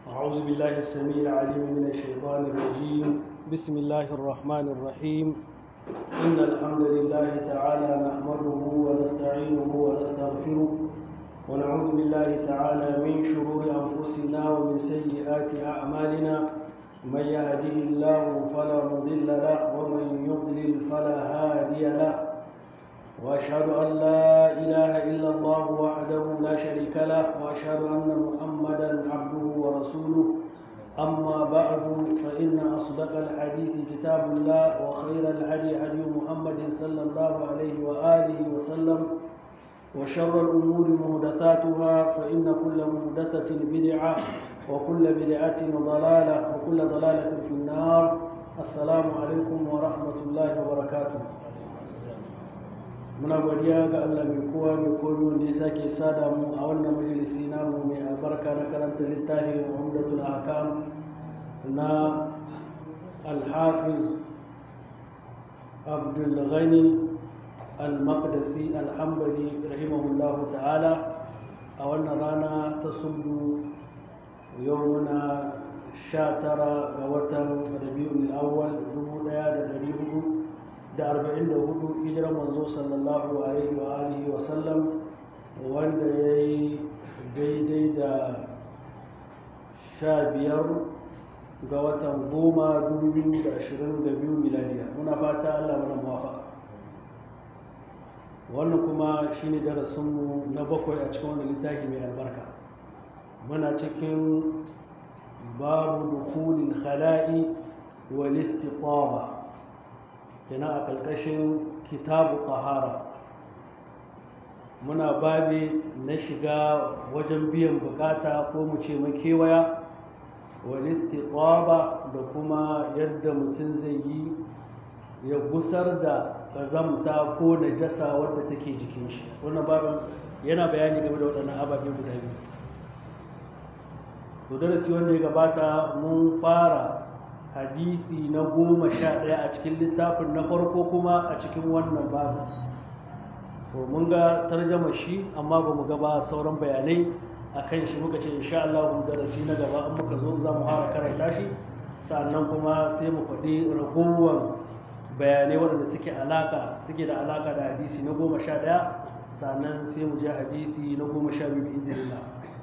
أعوذ بالله السميع العليم من الشيطان الرجيم بسم الله الرحمن الرحيم إن الحمد لله تعالى نحمده ونستعينه ونستغفره ونعوذ بالله تعالى من شرور أنفسنا ومن سيئات أعمالنا من يهده الله فلا مضل له ومن يضلل فلا هادي له واشهد ان لا اله الا الله وحده لا شريك له واشهد ان محمدا عبده ورسوله اما بعد فان اصدق الحديث كتاب الله وخير الهدي هدي محمد صلى الله عليه واله وسلم وشر الامور محدثاتها فان كل محدثه بدعه وكل بدعه ضلاله وكل ضلاله في النار السلام عليكم ورحمه الله وبركاته muna godiya ga Allah mai kowa mai komi wanda ya sake sada mu a wannan majalisi namu mai albarka na karanta littafin umdatul ahkam na alhafiz abdul ghani al-maqdisi al-hanbali rahimahullahu ta'ala a wannan rana ta sundu yau muna sha tara ga watan rabi'ul awwal dubu ɗaya da ɗari hudu da arba'in da hudu hijirar manzo sallallahu alaihi wa alihi wa sallam wanda ya yi daidai da sha biyar ga watan goma dubu biyu da ashirin da biyu miladiya muna fata allah mana muwafaka wannan kuma shine darasinmu na bakwai a cikin wani littafi mai albarka muna cikin babu dukulin khala'i wal istiqama kenan a ƙarƙashin kitabu ƙahara muna babi na shiga wajen biyan bukata ko mu ce makewaya wani istiqaba da kuma yadda mutum zai yi ya gusar da ƙazamta ko najasa wadda take jikin shi wannan babin yana bayani game da waɗannan ababe guda biyu to darasi wanda ya gabata mun fara hadisi na goma sha ɗaya a cikin littafin na farko kuma a cikin wannan babu to mun ga tarjama shi amma ba mu gaba sauran bayanai a kan shi muka ce insha Allah darasi na gaba in muka zo za mu fara karanta shi sannan kuma sai mu faɗi ragowar bayanai waɗanda suke alaka suke da alaka da hadisi na goma sha ɗaya sannan sai mu je hadisi na goma sha biyu bi izinillah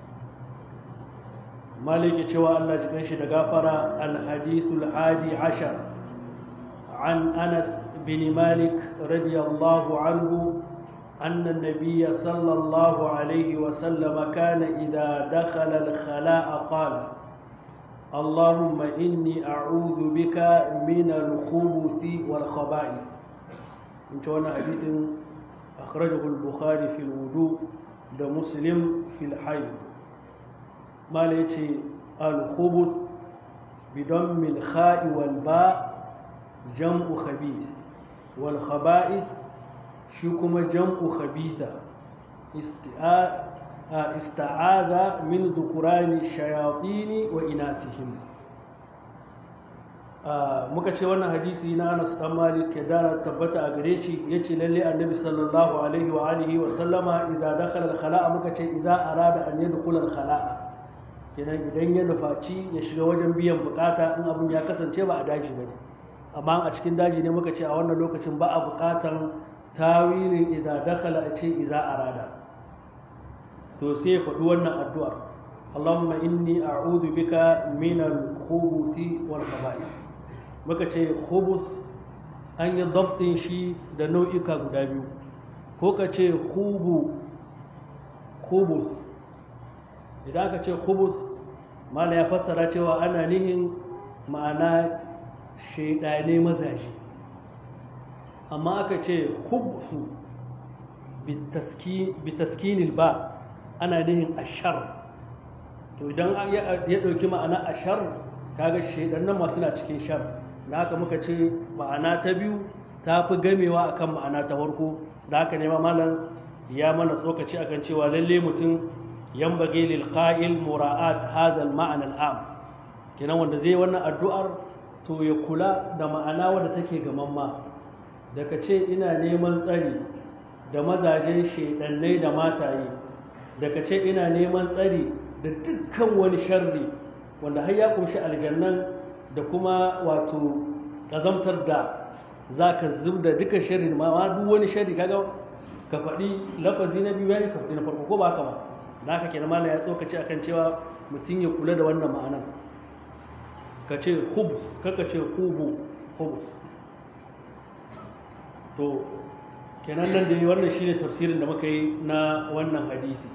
مالك cewa Allah cikin shi da gafara al-hadithul hadi ashar an Anas bin Malik radiyallahu anhu أن النبي صلى الله عليه وسلم كان إذا دخل الخلاء قال اللهم إني أعوذ بك من الخبث والخبائث انت وانا حديث أخرجه البخاري في الوضوء ده مسلم في الحيض mala ya ce alhubus bidon milha'i walba jam'u khabith wal khaba'ith shi kuma jam'u khabitha ista'aza min dhukurani shayatini wa inatihim muka ce wannan hadisi na Anas dan Malik ke da tabbata a gare shi yace lalle Annabi sallallahu alaihi wa alihi wa sallama idza dakhala al-khala'a muka ce idza arada an yadkhula al-khala'a kenan idan ya nufaci ya shiga wajen biyan bukata in abin ya kasance ba a daji ba ne amma a cikin daji ne muka ce a wannan lokacin ba a bukatar tawilin idza dakala a ce idza arada to sai ya faɗi wannan addu'ar Allahumma inni a'udhu bika min al-khubuthi wal khaba'ith muka ce khubus an yi dabtin shi da nau'ika guda biyu ko ka ce khubu khubus idan aka ce khubus mala ya fassara cewa ana nihin ma'ana shaidane mazaje amma aka ce khubsu bitaskinil ba ana nihin ashar to idan ya ɗauki ma'ana ashar kaga shaidannan masu na cikin shar da haka muka ce ma'ana ta biyu ta fi gamewa akan ma'ana ta farko da haka ne malam ya mana tsokaci akan cewa lalle mutum ينبغي للقائل مراعاة هذا المعنى العام kenan wanda zai wannan addu'ar to ya kula da ma'ana wadda take gamamma daga ce ina neman tsari da mazajen shaidannai da mataye daga ce ina neman tsari da dukkan wani sharri wanda har ya kunshi aljannan da kuma wato kazamtar da za ka zub da duka sharri ma duk wani sharri kaga ka faɗi lafazi na biyu ya ka faɗi na farko ko ba haka ba da haka kenan malam ya tsokaci akan cewa mutum ya kula da wannan ma'anan ka ce hubs kaka ce hubu hubus to kenan nan da wannan shine tafsirin da muka yi na wannan hadisi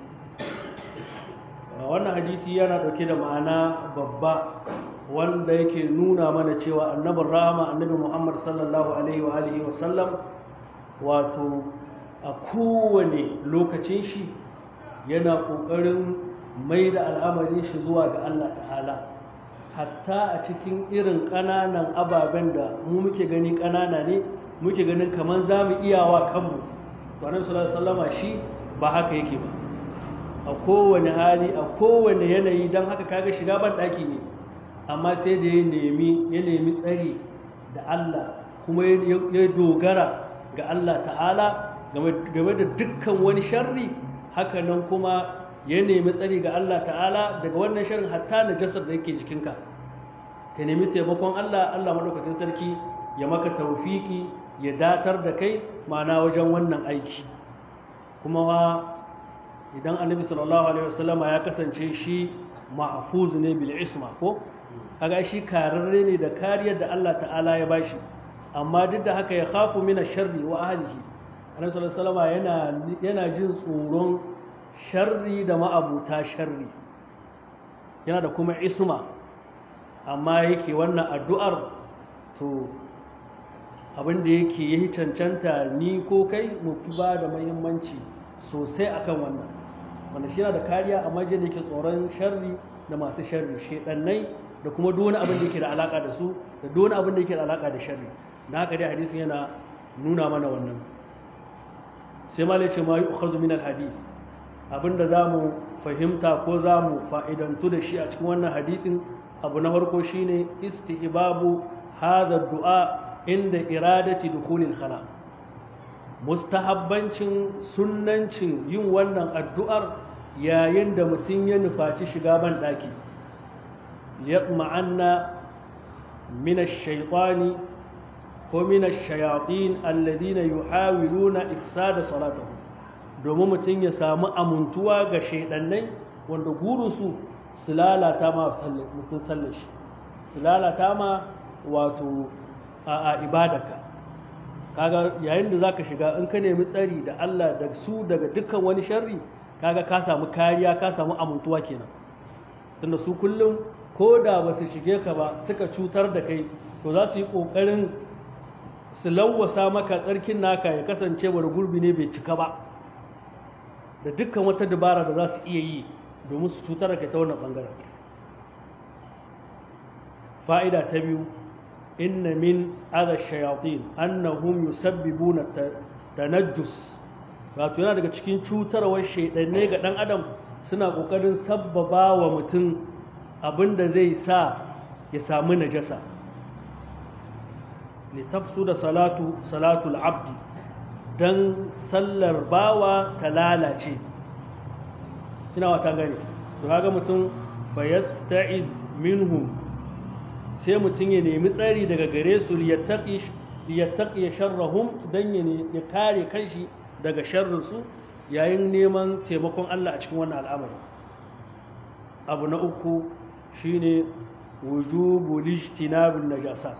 wannan hadisi yana dauke da ma'ana babba wanda yake nuna mana cewa annabin rahama annabi muhammad sallallahu alaihi wa alihi wa sallam wato a kowane lokacin shi yana ƙoƙarin mai da al'amarin shi zuwa ga allah ta'ala hatta a cikin irin ƙananan ababen da mu muke gani ƙanana ne muke ganin kamar za mu iyawa kanmu to annabi sallallahu alaihi wasallama shi ba haka yake ba a kowane hali a kowane yanayi don haka kaga shiga ban ɗaki ne amma sai da ya nemi ya nemi tsari da Allah kuma ya dogara ga Allah ta'ala game da dukkan wani sharri haka nan kuma ya nemi tsari ga Allah ta'ala daga wannan sharrin hatta na jasar da yake jikinka ka nemi taimakon Allah Allah maɗaukakin sarki ya maka taufiki ya datar da kai ma'ana wajen wannan aiki kuma wa idan annabi sallallahu alaihi wasallama ya kasance shi mahfuz ne bil isma ko kaga shi kararre ne da kariyar da Allah ta'ala ya bashi amma duk da haka ya khafu min sharri wa ahlihi annabi sallallahu alaihi wasallama yana yana jin tsoron sharri da ma'abuta sharri yana da kuma isma amma yake wannan addu'ar to abin da yake yi cancanta ni ko kai mu fi ba da muhimmanci sosai akan wannan wanda shi yana da kariya amma jiya da yake tsoron sharri da masu sharri shedannai da kuma duk wani abin da yake da alaka da su da duk wani abin da yake da alaka da sharri na haka dai hadisin yana nuna mana wannan sai ma ce ma yu'khadhu min al-hadith abinda zamu fahimta ko zamu fa'idantu da shi a cikin wannan hadisin abu na farko shine istihbabu hadha du'a inda iradati dukhulil khala mustahabbancin sunnancin yin wannan addu'ar yayin da mutum ya nufaci shiga ban daki yatma'anna min ash-shaytani ko min ash-shayatin alladhina yuhawiluna ifsada salatahu domin mutum ya samu amuntuwa ga shaidannai wanda gurusu su lalata ma mutum sallar shi su lalata ma wato a ibadarka kaga yayin da zaka shiga in ka nemi tsari da Allah da su daga dukkan wani sharri kaga ka samu kariya ka samu amuntuwa kenan tunda su kullum ko da ba su shige ka ba suka cutar da kai to za su yi kokarin su lawwasa maka tsarkin naka ya kasance wani gurbi ne bai cika ba da dukkan wata dabara da za su iya yi domin su cutar da kai ta wannan bangaren fa'ida ta biyu inna min adha shayatin annahum yusabbibuna tanajjus wato yana daga cikin cutarwar shaidanne ga dan adam suna kokarin sabbaba wa mutum abinda zai sa ya samu najasa litafsu da salatu salatul abdi dan sallar bawa ta lalace ina wata gani to kaga mutum fayasta'id minhum sai mutum ya nemi tsari daga gare su liyattaqi sharrahum dan ya kare kanshi daga sharrin su yayin neman taimakon Allah a cikin wannan al'amari abu na uku shine wujubu lijtinabun najasat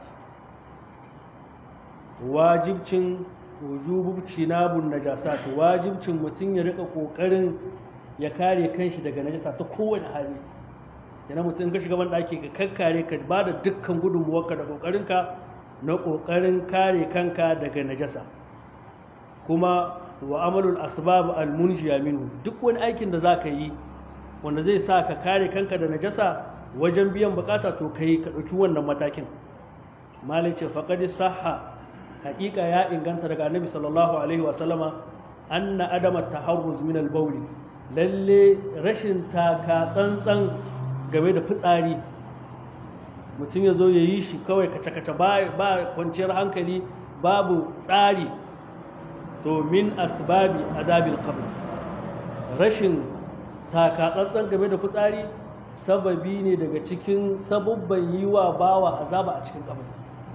wajibcin wujubu ijtinabun najasat wajibcin mutum ya rika kokarin ya kare kanshi daga najasa ta kowane hali yana mutum ka shiga ɗaki ka kakkare ka ba da dukkan gudunmuwarka da ƙoƙarinka na ƙoƙarin kare kanka daga najasa kuma wa amalul asbab al munjiya minhu duk wani aikin da za ka yi wanda zai sa ka kare kanka da najasa wajen biyan bukata to kai ka ɗauki wannan matakin malai ce faqad sahha haƙiƙa ya inganta daga annabi sallallahu alaihi wa sallama anna adama taharruz min al lalle rashin taka tsantsan game da fitsari mutum ya zo ya yi shi kawai kace-kace ba kwanciyar hankali babu tsari to min asbabi adabil qabr rashin takatsantsan game da fitsari sababi ne daga cikin sabubban yi wa bawa azaba a cikin kabari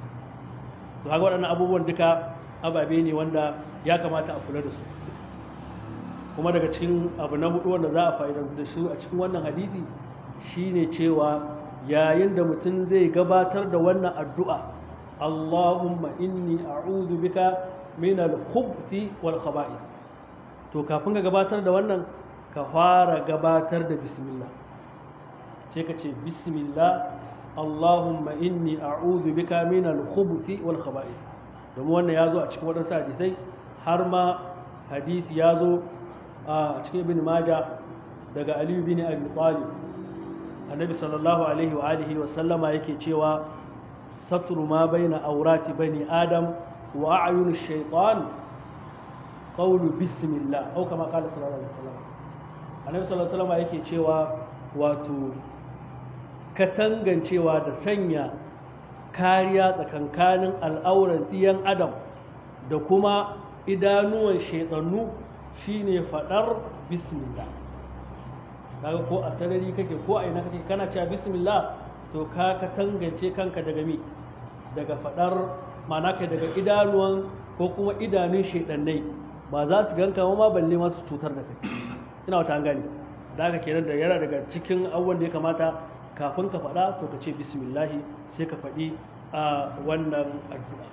to haka waɗannan abubuwan duka ababe ne wanda ya kamata a kula da su kuma daga cikin abu na hudu wanda za a fa'idantu da shi a cikin wannan hadisi shine cewa yayin da mutum zai gabatar da wannan addu'a Allahumma inni a'udhu bika min al-khubuthi wal khaba'ith to kafin ka gabatar da wannan ka fara gabatar da bismillah sai ka ce bismillah Allahumma inni a'udhu bika min al-khubuthi wal khaba'ith domin wannan ya zo a cikin waɗansu hadisai har ma hadisi ya zo a cikin ibn majah daga aliyu bin abi talib annabi sallallahu alaihi wa alihi wa sallama yake cewa satru ma baina aurati bani adam wa a'yun shaytan qawlu bismillah au kama qala sallallahu alaihi wasallam annabi sallallahu alaihi wasallam yake cewa wato katangancewa da sanya kariya tsakankanin al'auran ɗiyan adam da kuma idanuwan shaidannu shine faɗar bismillah kaga ko a sarari kake ko a ina kake kana cewa bismillah to ka katangance kanka daga mi daga faɗar ma'ana kai daga idanuwan ko kuma idanun shaidannai ba za su ganka ma balle masu cutar da kai ina wata gani da haka kenan da yana daga cikin abubuwan da ya kamata kafin ka faɗa to ka ce bismillahi sai ka faɗi a wannan addu'a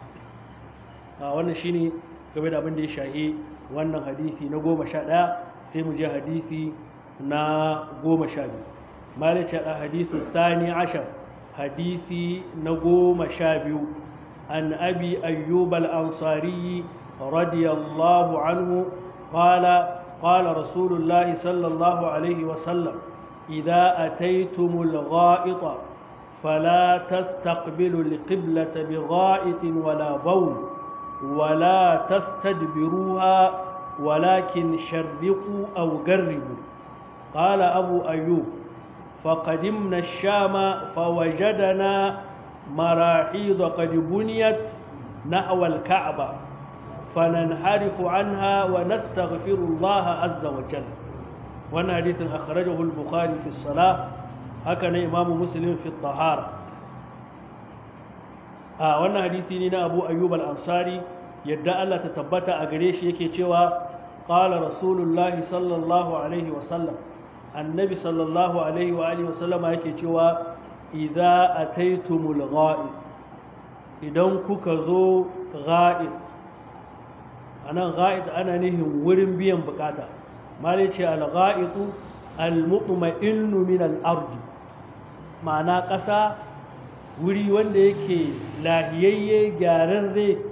a wannan shine game da abin da ya shahi wannan hadisi na goma sha ɗaya sai mu je hadisi na goma sha biyu malice a hadisu tsani ashar hadisi na goma sha biyu an abi ayyub al-ansari radiyallahu anhu qala قال رسول الله صلى الله عليه وسلم إذا أتيتم الغائط فلا تستقبلوا القبلة بغائط ولا بول ولا تستدبروها ولكن شرقوا أو قربوا قال أبو أيوب فقدمنا الشام فوجدنا مراحيض قد بنيت نحو الكعبة فننحرف عنها ونستغفر الله عز وجل وانا حديث أخرجه البخاري في الصلاة هكذا إمام مسلم في الطهارة آه وانا حديثي لنا أبو أيوب الأنصاري يدعى الله تتبت أغريش يكي تشوى قال رسول الله صلى الله عليه وسلم النبي صلى الله عليه وآله وسلم يكي تشوى إذا أتيتم الغائط إذا كوكزو غائط anan ga'id ana nihin wurin biyan bukata malai ce al-ga'itu al-mutma'innu min al-ardi ma'ana ƙasa wuri wanda yake lahiyayye gyararre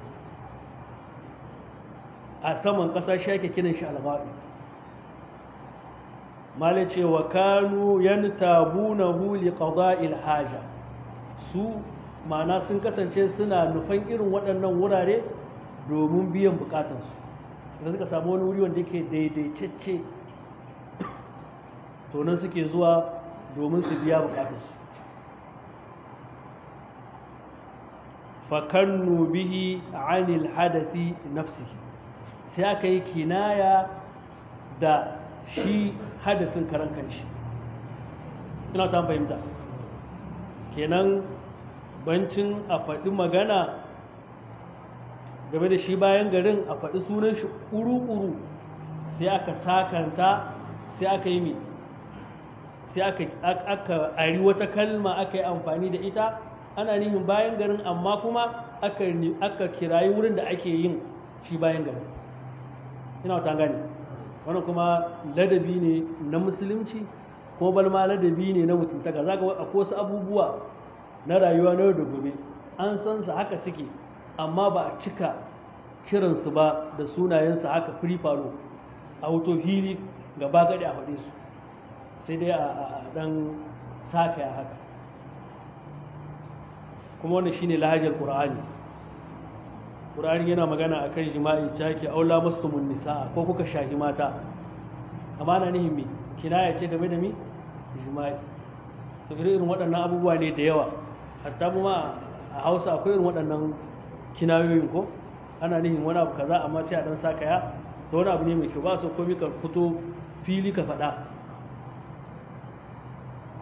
a saman ƙasa shi ake kiran shi al-ga'id malai ce wa kanu yantabunahu li qada'il haja su ma'ana sun kasance suna nufan irin waɗannan wurare domin biyan bukatansu da suka samu wani wuri wanda yake daidaitacce to nan suke zuwa domin su biya bukatansu fakannu bihi anil hadathi nafsihi sai aka yi kinaya da shi hadasin karan kanshi ina ta fahimta kenan bancin a faɗi magana game da shi bayan garin a faɗi sunan shi ƙuru-ƙuru sai aka sakanta sai aka yi mai sai aka ari wata kalma aka yi amfani da ita ana nihin bayan garin amma kuma aka kirayi wurin da ake yin shi bayan garin ina wata gani wannan kuma ladabi ne na musulunci ko balma ladabi ne na mutuntaka za ga akwai wasu abubuwa na rayuwa na yau da gobe an san su haka suke amma ba a cika kiransu ba da sunayensu haka free falo a hoto fili gaba gadi a faɗe su sai dai a ɗan sakaya haka kuma wannan shine lahajar ƙur'ani ƙur'ani yana magana a kan jima'i ta ke aula mastumun nisa ko kuka shahi mata amma na nihin me kinaya ce game da mi jima'i to irin waɗannan abubuwa ne da yawa hatta mu ma a hausa akwai irin waɗannan kinayoyin ko ana nihin wani abu kaza amma sai a dan saka ya to wani abu ne mai kyau ba so komai ka fito fili ka faɗa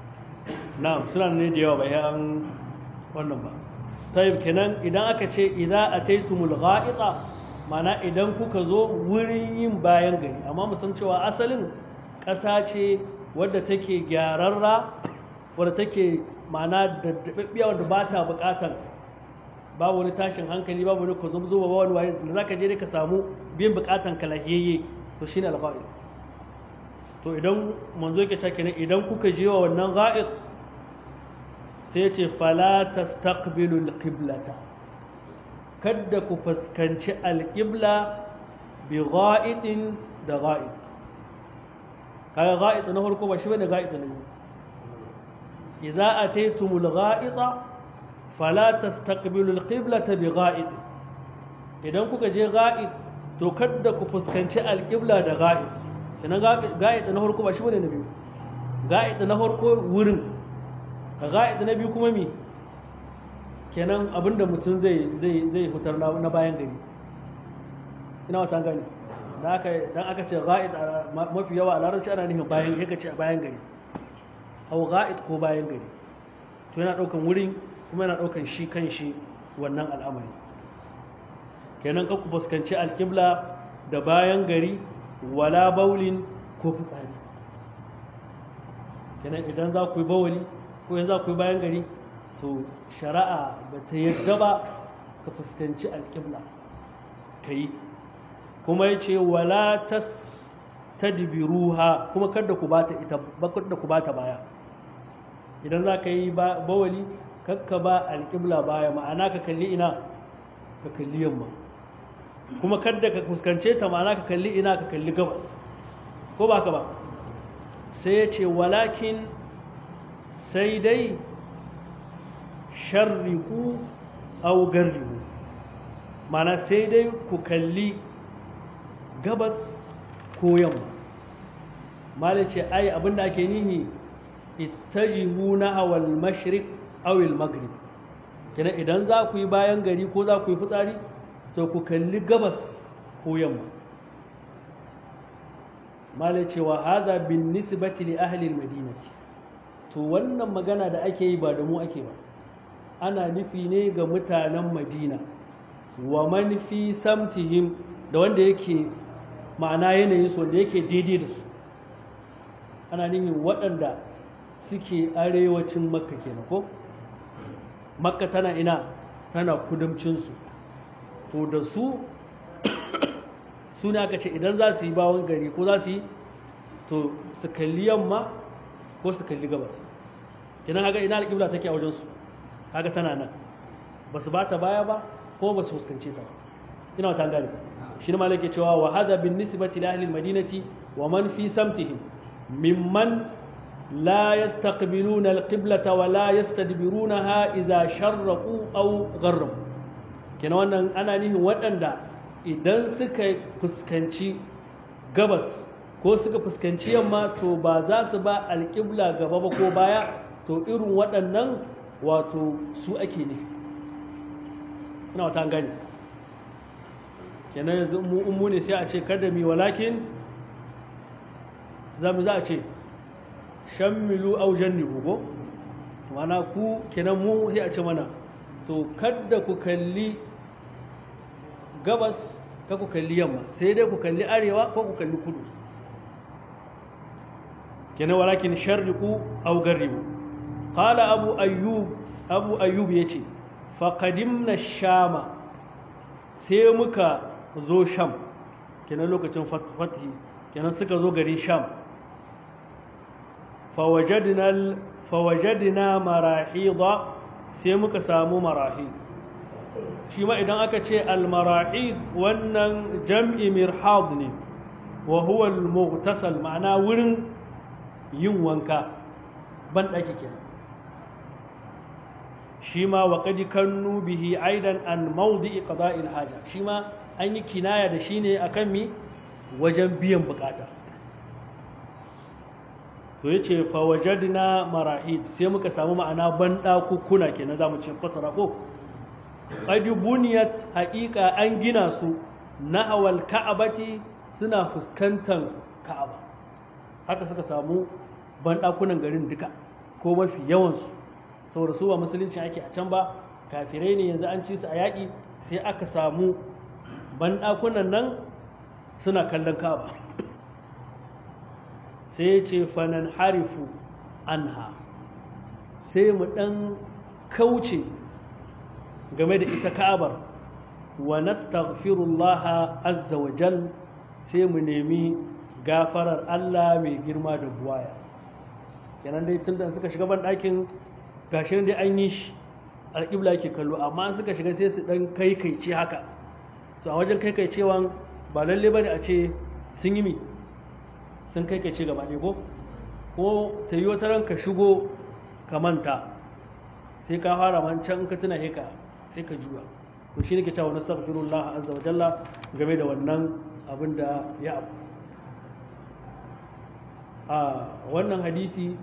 na'am suna ne da yawa ba ya an wannan ba tayyib kenan idan aka ce idza ataytumul gha'ita mana idan kuka zo wurin yin bayan gari amma mu san cewa asalin ƙasa ce wadda take gyararra wadda take mana daddababbiya wadda ba ta buƙatar babu wani tashin hankali babu wani kuzum zuba ba wani waye da zaka je ne ka samu biyan buƙatan ka lahiyayye to shine alfa'il to idan manzo yake cewa kenan idan kuka je wa wannan ga'id sai ce fala tastaqbilu alqiblata kada ku fuskanci alqibla bi ga'idin da ga'id kaga ga'id na farko ba shi bane ga'id na biyu idza ataytumul ga'ida fala tastaqbilu alqiblata bi ga'id idan kuka je ga'id to kada ku fuskanci alqibla da ga'id kenan ga'id na farko ba shi bane na biyu ga'id na farko wurin ga'id na biyu kuma mi kenan abinda mutum zai zai zai fitar na bayan gari ina wata gani dan aka dan aka ce ga'id mafi yawa a larabci ana nufin bayan yaka ce bayan gari au ga'id ko bayan gari to yana daukan wurin kuma yana daukan shi kan shi wannan al'amari kenan ka ku fuskanci alƙibla da bayan gari wala baulin ko fitsari kenan idan za ku yi bawali ko yanzu za ku yi bayan gari to shari'a ba ta yadda ba ka fuskanci alƙibla ka yi kuma ya ce wala tas tadbiruha kuma kada ku bata ita kada ku bata baya idan za ka yi bawali kakka ba alƙibla baya ma'ana ka kalli ina ka kalli yamma kuma kada ka fuskance ta ma'ana ka kalli ina ka kalli gabas ko ba ka ba sai ya ce walakin sai dai sharriku au garriku mana sai dai ku kalli gabas ko yamma malai ce ai abinda ake nihi ittajihu na awal mashrik awil maghrib kenan idan za ku yi bayan gari ko za ku yi fitsari to ku kalli gabas ko yamma malai cewa haza bin nisbati li ahli madinati to wannan magana da ake yi ba da mu ake ba ana nufi ne ga mutanen madina wa man fi samtihim da wanda yake ma'ana yanayin su wanda yake daidai da su ana nufin waɗanda suke arewacin makka kenan ko makka tana ina tana kudamcinsu to da su su ne aka ce idan za su yi bawon gari ko za su yi to su kalli yamma ko su kalli gabas kinan haka ina alƙibla take a wajensu haka tana nan ba su ba ta baya ba ko ba su fuskance ta ba ina wata gani shi ne malaka cewa wa hada bin nisbati li ahli almadinati wa man fi samtihim mimman la yastaqbiluna alqiblata wa la yastadbirunaha idza sharraqu aw gharrabu kenan wannan ana nihin waɗanda idan suka fuskanci gabas ko suka fuskanci yamma to ba za su ba alƙibla gaba ba ko baya to irin waɗannan wato su ake nufi ina wata gani kenan yanzu mu ne sai a ce kada mi walakin za mu za a ce shammilu au jannibu ko mana ku kenan mu sai a ce mana to kada ku kalli gabas ka ku kalli yamma sai dai ku kalli arewa ko ku kalli kudu kenan walakin sharriku aw garribu qala abu ayyub abu ayyub yace fa qadimna shama sai muka zo sham kenan lokacin fathi kenan suka zo garin sham fa wajadna fa wajadna marahida sai muka samu marahid shi ma idan aka ce almara'id wannan jam'i mirhad ne wa huwa al-mughtasal ma'ana wurin yin wanka ban daki kenan shi ma wa qad kannu bihi aidan an mawdi'i qada'il haja shi ma an yi kinaya da shi ne akan mi wajen biyan bukata to yace fa wajadna marahid sai muka samu ma'ana ban dakukuna kenan zamu ce fasara ko qad buniyat haqiqa an gina su nahawal ka'abati suna fuskantar ka'aba haka suka samu bandakunan garin duka ko mafi yawansu saboda su ba musulunci ake a can ba kafirai ne yanzu an ci su a yaƙi sai aka samu banɗakunan nan suna kallon kaba sai ya ce fanan harifu anha sai mu ɗan kauce game da ita ka'abar wa nastaghfirullah azza wa jal sai mu nemi gafarar Allah mai girma da buwaya kenan dai tun da suka shiga ban ɗakin gashi dai an yi shi alƙibla ke kallo amma suka shiga sai su ɗan kaikaice haka to a wajen kaikaicewan ba lalle ba ne a ce sun yi mi sun kaikaice gaba ɗaya ko ko ta yi wata ranka shigo ka manta sai ka fara man can ka tuna heka sai ka juya to shi ne ke cewa nastaghfirullah azza wa jalla game da wannan abin da ya abu a wannan hadisi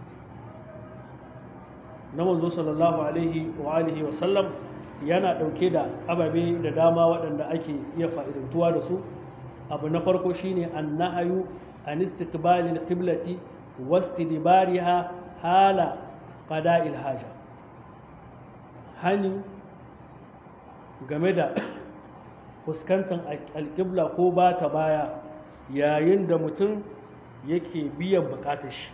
na manzo sallallahu alaihi wa alihi wa sallam yana ɗauke da ababe da dama waɗanda ake iya fa'idantuwa da su abu na farko shine annahayu an istiqbalil qiblati wastidbariha hala qada'il haja hani game da fuskantar alƙibla ko ba ta baya yayin da mutum yake biyan bukatar shi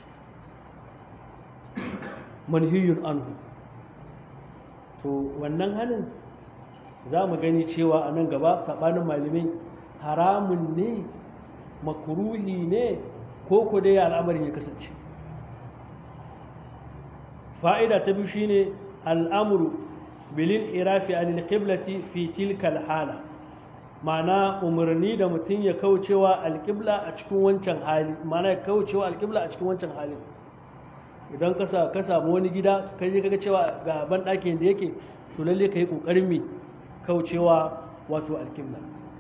manhiyun anhu to wannan hanin za mu gani cewa a nan gaba saɓanin malamai haramun ne makuruhi ne ko ku dai al'amarin ya kasance fa'ida ta biyu shine al'amuru bilin irafi anil qiblati fi tilkal hala ma'ana umarni da mutum ya kaucewa alƙibla a cikin wancan hali ma'ana ya kaucewa alƙibla a cikin wancan halin idan ka samu wani gida ka je kaga cewa ga ban ɗakin da yake to lalle ka yi ƙoƙarin mai kaucewa wato alƙibla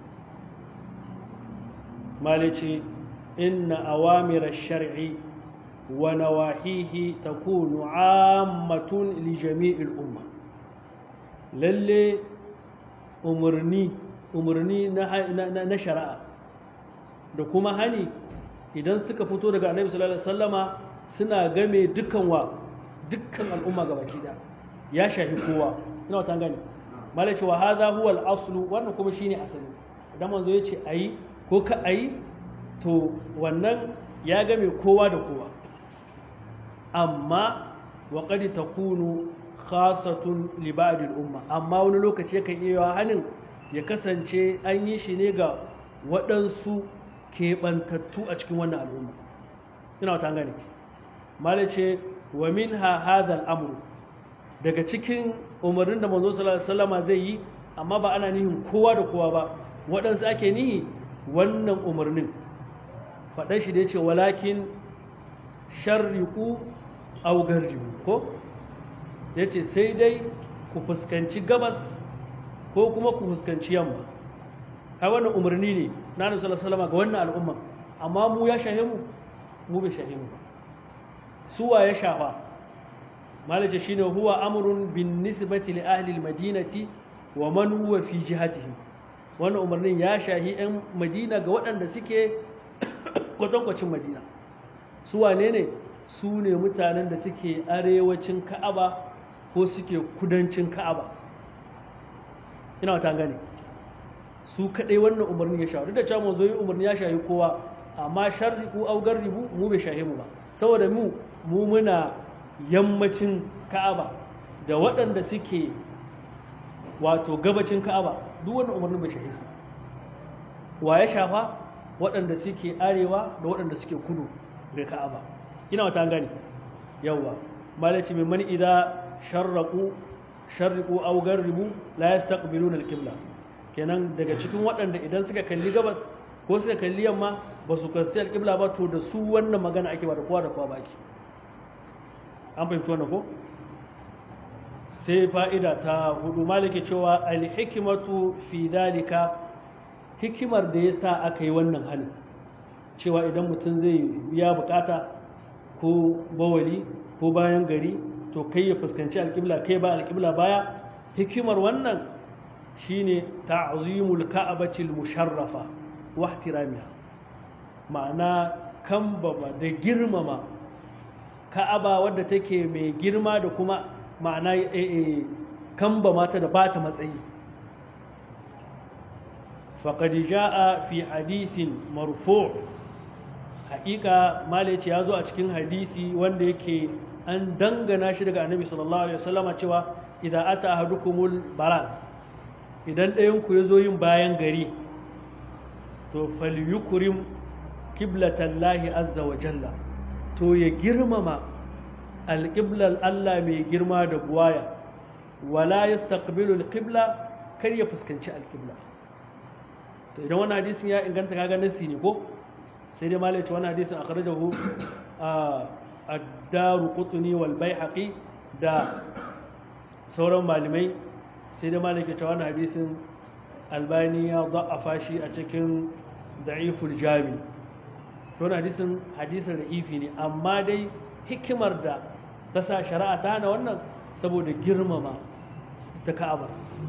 malice inna awamira shar'i wa nawahihi takunu ammatun li jami'il umma lalle umarni umarni na shari'a da kuma hani idan suka fito daga annabi sallallahu alaihi wasallama suna game dukkan wa dukkan al'umma ga baki da ya shafi kowa ina wata gani malai cewa hadha huwa al-aslu wannan kuma shine asali idan manzo ya ce ayi ko ka ayi to wannan ya game kowa da kowa amma wa qad takunu khasatun li ba'd al-umma amma wani lokaci yakan iya halin ya kasance an yi shi ne ga waɗansu keɓantattu a cikin wannan al'umma ina wata gani malai ce wa min ha hadal amru daga cikin umarnin da manzo sallallahu alaihi wasallama zai yi amma ba ana nihin kowa da kowa ba waɗansu ake nihi wannan umarnin faɗan shi da ya ce walakin sharriku aw garribu ko ya ce sai dai ku fuskanci gabas ko kuma ku fuskanci yamma ai wannan umarni ne na nabi sallallahu alaihi wasallama ga wannan al'umma amma mu ya shahe mu mu bai shahe mu ba suwa ya shafa malaje shine huwa amrun bin nisbati li ahli almadinati wa man huwa fi jihatihi wannan umarnin ya shahi yan madina ga waɗanda suke kwatankwacin madina su wane ne su ne mutanen da suke arewacin ka'aba ko suke kudancin ka'aba ina wata gane su kaɗai wannan umarnin ya shahi duk da cewa mu zo yi umarni ya shahi kowa amma sharriku au garribu mu bai shahi mu ba saboda mu mu muna yammacin ka'aba da waɗanda suke wato gabacin ka'aba duk wani umarnin bai shahe su wa ya shafa waɗanda suke arewa da waɗanda suke kudu da ka'aba ina wata gani yawwa malaci mai mani idza sharraqu sharriqu aw garribu la yastaqbiluna al-qibla kenan daga cikin waɗanda idan suka kalli gabas ko suka kalli yamma ba su kalli al-qibla ba to da su wannan magana ake ba da kowa da kowa baki an fahimci wannan ko sai fa'ida ta hudu maliki cewa alhikimatu fi dalika hikimar da ya sa aka yi wannan hannun cewa idan mutum zai biya bukata ko bawali ko bayan gari to kai ya fuskanci alƙibla kai ba alƙibla baya hikimar wannan shine ta'zimul ka'abatil musharrafa wa ihtiramiha ma'ana kambama da girmama ka'aba wadda take mai girma da kuma ma'ana kamba mata da bata matsayi faƙad ja'a fi hadithin marfu' haƙiƙa malaci ya zo a cikin hadisi wanda yake an dangana shi daga annabi sallallahu alaihi wasallama cewa idan ata ahadukumul baras idan ɗayan ku ya zo yin bayan gari to falyukrim kiblatallahi azza wa jalla to ya girmama alƙiblar Allah mai girma da buwaya wala yastaqbilu alqibla kar ya fuskanci alqibla to idan wannan hadisin ya inganta kaga nasi ne ko sai dai malai wannan hadisin akhrajahu ad-daru qutni wal baihaqi da sauran malamai sai dai malai ke wannan hadisin albani ya da'afa shi a cikin da'iful jami to wannan hadisin hadisin da'ifi ne amma dai hikimar da ta sa shari'a ta hana wannan saboda girmama ta ka'aba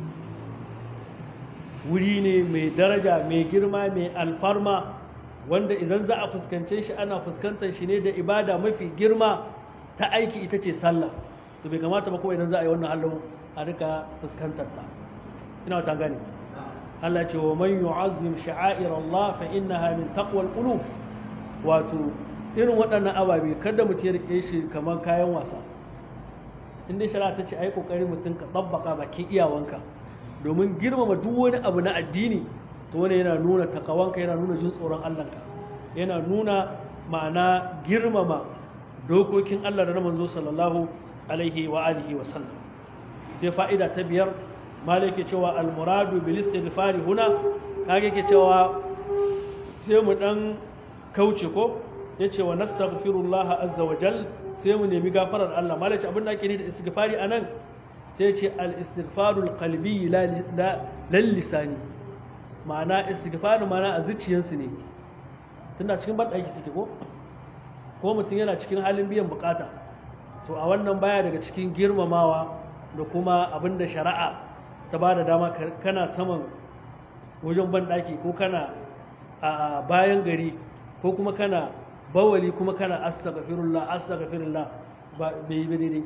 wuri ne mai daraja mai girma mai alfarma wanda idan za a fuskance shi ana fuskantar shi ne da ibada mafi girma ta aiki ita ce sallah to bai kamata ba kuma idan za a yi wannan halin a rika fuskantar ta ina wata gane Allah ce wa man yu'azzim sha'air Allah fa innaha min taqwal qulub wato irin waɗannan ababe kada mutum ya rike shi kamar kayan wasa in dai shari'a ta ce ai kokari mutum ka tsabbaka bakin iyawanka domin girmama duk wani abu na addini to wani yana nuna takawanka yana nuna jin tsoron Allahnka yana nuna ma'ana girmama dokokin Allah da na manzo sallallahu alaihi wa alihi wa sallam sai fa'ida ta biyar malai ke cewa almuradu bil istighfari huna kage ke cewa sai mu dan kauce ko yace wa nastaghfirullah azza wa jal sai mu nemi gafarar Allah malai ce abin da ake ni da istighfari anan sai ce al istighfarul qalbi la lal lisani ma'ana istighfaru ma'ana a zuciyarsu ne tunda cikin banɗaki suke ko ko mutum yana cikin halin biyan bukata to a wannan baya daga cikin girmamawa da kuma abin da shari'a ta ba da dama kana saman wajen banɗaki ko kana a bayan gari ko kuma kana bawali kuma kana astaghfirullah astaghfirullah ba bai yi daidai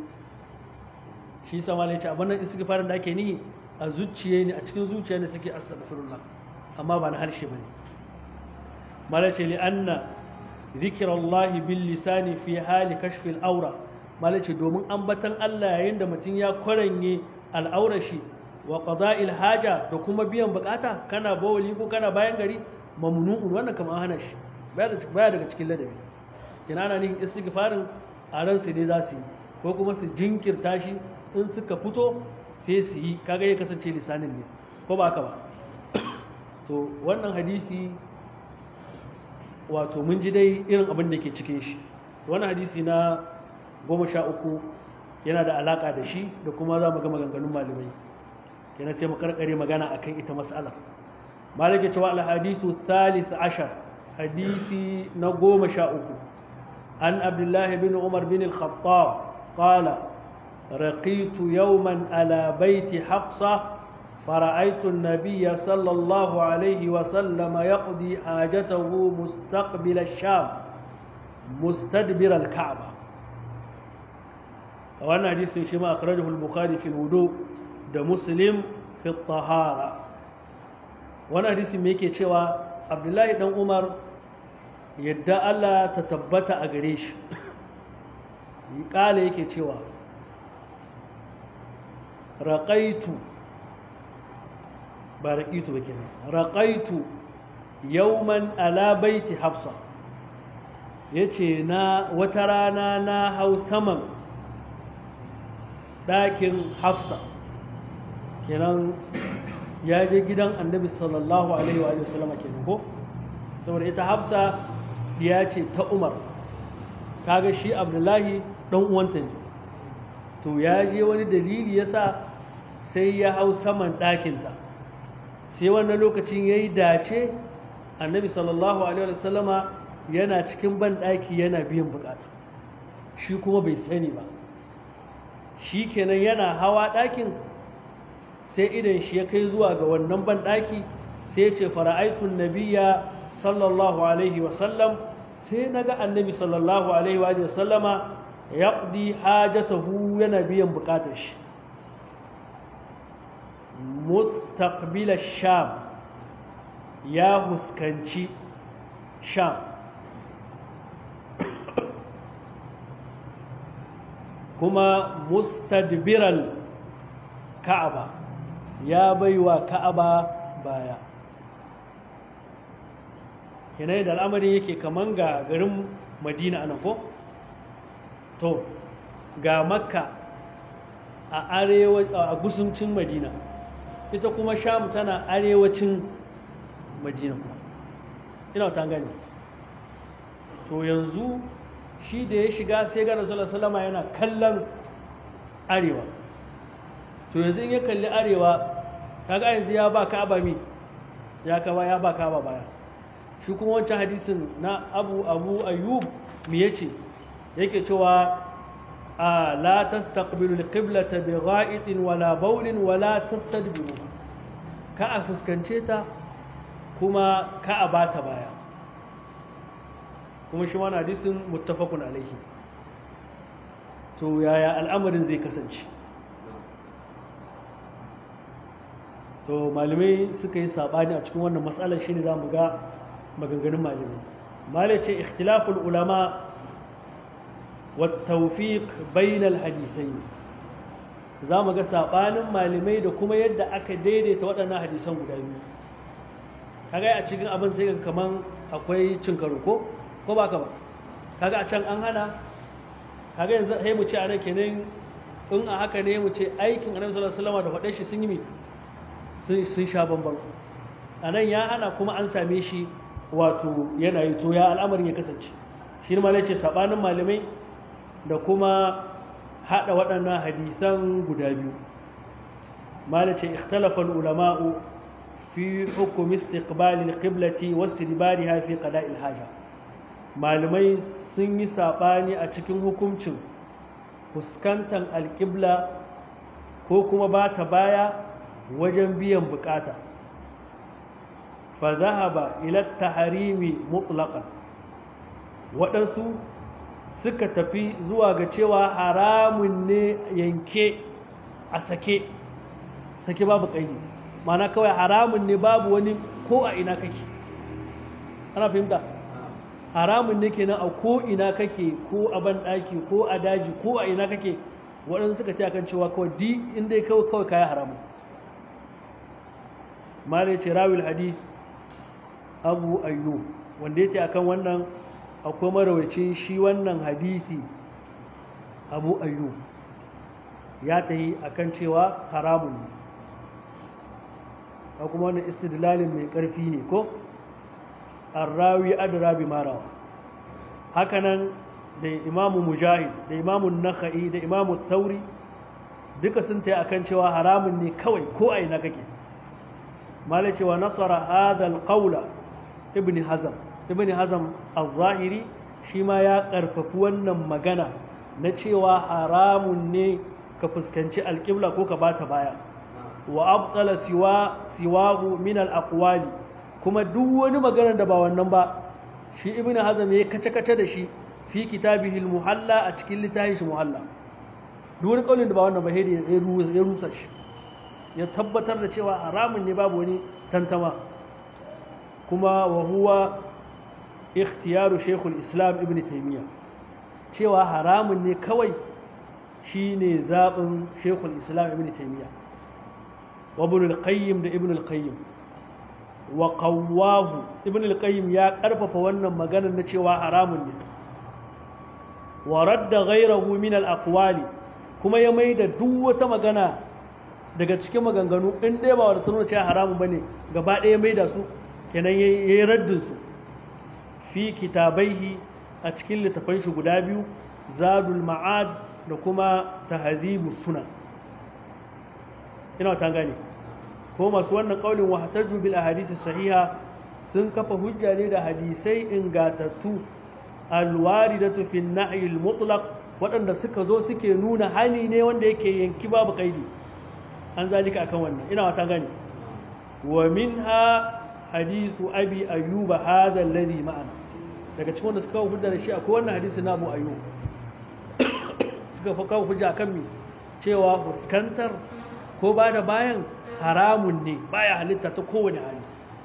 shi sama ne ce abin nan istighfarin da ake nihi a zuciya ne a cikin zuciya ne suke astaghfirullah amma ba na harshe bane malace li anna zikirallahi bil lisani fi hali kashfil aura malace domin ambatan Allah yayin da mutum ya kwaranye al'aurashi wa qada'il haja da kuma biyan bukata kana bawali ko kana bayan gari mamnu'un wannan kamar hana shi baya daga cikin ladabi kina ana nihin istighfarin a ran su ne za su yi ko kuma su jinkirta shi in suka fito sai su yi kaga ya kasance lisanin ne ko ba haka ba to wannan hadisi wato mun ji dai irin abin da ke cikin shi wani hadisi na goma sha uku yana da alaka da shi da kuma za mu ga maganganun malamai kenan sai mu karkare magana akan ita mas'alar malik ya cewa alhadisu thalith ashar hadisi na goma sha uku an abdullahi bin umar bin al-khattab qala رقيت يوما على بيت حفصة فرأيت النبي صلى الله عليه وسلم يقضي حاجته مستقبل الشام مستدبر الكعبة وانا حديث شما أخرجه البخاري في الوضوء ده مسلم في الطهارة وانا حديث ميكي شوى عبد الله بن عمر يدى الله تتبت أغريش قال يكي شوى رقيت ba raƙitu ba kenan raƙaitu yauman ala baiti hafsa ya ce na wata rana na hau saman ɗakin hafsa kenan ya je gidan annabi sallallahu alaihi wa sallama kenan ko saboda ita hafsa ya ce ta umar kaga shi abdullahi ɗan uwanta ne to ya je wani dalili yasa sai ya hau saman ɗakinta sai wannan lokacin ya yi dace annabi sallallahu alaihi wasallama yana cikin banɗaki yana biyan bukata shi kuma bai sani ba shi kenan yana hawa ɗakin sai idan shi ya kai zuwa ga wannan banɗaki sai ya ce fara'aitun nabiya sallallahu alaihi wasallam sai na ga annabi sallallahu alaihi wasallama yaqdi hajatahu yana biyan bukatar shi mustaqbil sham ya huskanci sham kuma mustadbiral ka'aba ya baiwa ka'aba baya kenai da al'amarin yake kaman ga garin madina ana ko to ga makka a arewa a gusuncin madina ita kuma sham tana arewacin madina ina ta gani to yanzu shi da ya shiga sai ga rasulullah sallama yana kallon arewa to yanzu in ya kalli arewa kaga yanzu ya ba ka'aba mi ya kaba ya ba ka'aba baya shi kuma wancan hadisin na abu abu ayyub me yace yake cewa a la tastaqbilu alqiblata bi gha'itin wala bawlin wala tastadbiru ka a fuskance ta kuma ka a bata baya kuma shi wani hadisin muttafaqun alaihi to yaya al'amarin zai kasance to malamai suka yi sabani a cikin wannan matsalar shine zamu ga maganganun malamai malai ce ikhtilaful ulama والتوفيق بين الحديثين za mu ga saɓanin malamai da kuma yadda aka daidaita waɗannan hadisan guda biyu kaga a cikin abin sai kaman akwai cin karo ko ko ba ka ba kaga a can an hana kaga yanzu sai mu ce a nan kenan in a haka ne mu ce aikin annabi sallallahu alaihi wasallam da faɗe shi sun yi mi sun sha bamban a nan ya hana kuma an same shi wato yana yi to ya al'amarin ya kasance shi ne malai ce saɓanin malamai da kuma haɗa waɗannan hadisan guda biyu malai ce ikhtalafa ulama'u fi hukumi istiqbali al-qiblati wa istidbariha fi qada'il haja malamai sun yi saɓani a cikin hukuncin fuskantar alƙibla ko kuma ba ta baya wajen biyan bukata fa zahaba ila taharimi mutlaqan waɗansu suka tafi zuwa ga cewa haramun ne yanke a sake sake babu ƙaidi mana kawai haramun ne babu wani ko a ina kake ana fahimta haramun ne kenan a ko ina kake ko a banɗaki ko a daji ko a ina kake waɗansu suka ce akan cewa kawai di inda ya kawai kawai kaya haramun mala ce rawil hadith abu ayyu wanda ya ce akan wannan akwai marawacin shi wannan hadithi abu ayyu ya ta yi akan cewa haramun ne a kuma wannan istidlalin mai ƙarfi ne ko arrawi adra bi marawa hakanan da imamu mujahid da imamu nakha'i da imamu tauri duka sun ta akan cewa haramun ne kawai ko a ina kake malai cewa nasara hadal qawla ibn hazam ibn hazam az-zahiri shi ma ya karfafi wannan magana na cewa haramun ne ka fuskanci alƙibla ko ka bata baya wa abtala siwa siwahu min al-aqwali kuma duk wani magana da ba wannan ba shi ibn hazam ya kace kace da shi fi kitabihi al-muhalla a cikin littafin shi muhalla duk wani kaulin da ba wannan ba ya rusa shi ya tabbatar da cewa haramun ne babu wani tantama kuma wa huwa ikhtiyaru shaykhul islam ibn taymiya cewa haramun ne kawai shine zabin shaykhul islam ibn taymiya wa ibn al-qayyim da ibn al-qayyim wa qawwahu ibn al-qayyim ya karfafa wannan maganar na cewa haramun ne wa radda ghayrahu min al-aqwali kuma ya maida duk wata magana daga cikin maganganu in dai ba wanda tuno cewa haramun bane gaba ɗaya maida su kenan yayi raddin su fi kitabaihi a cikin littafan shi guda biyu zadul ma'ad da kuma tahdhibus sunan ina ta gane ko masu wannan kaulin wa hataju bil ahadisi sahiha sun kafa hujja ne da hadisai ingatattu alwaridatu fi an-nahy al-mutlaq waɗanda suka zo suke nuna hali ne wanda yake yanki babu kaidi an zalika akan wannan ina wata gane wa minha hadithu abi ayyuba hadha alladhi ma'ana daga cikin wanda suka kawo hujja da shi akwai wannan hadisi na abu ayyub suka fi kawo hujja kan mi cewa fuskantar ko ba da bayan haramun ne baya halitta ta kowane hali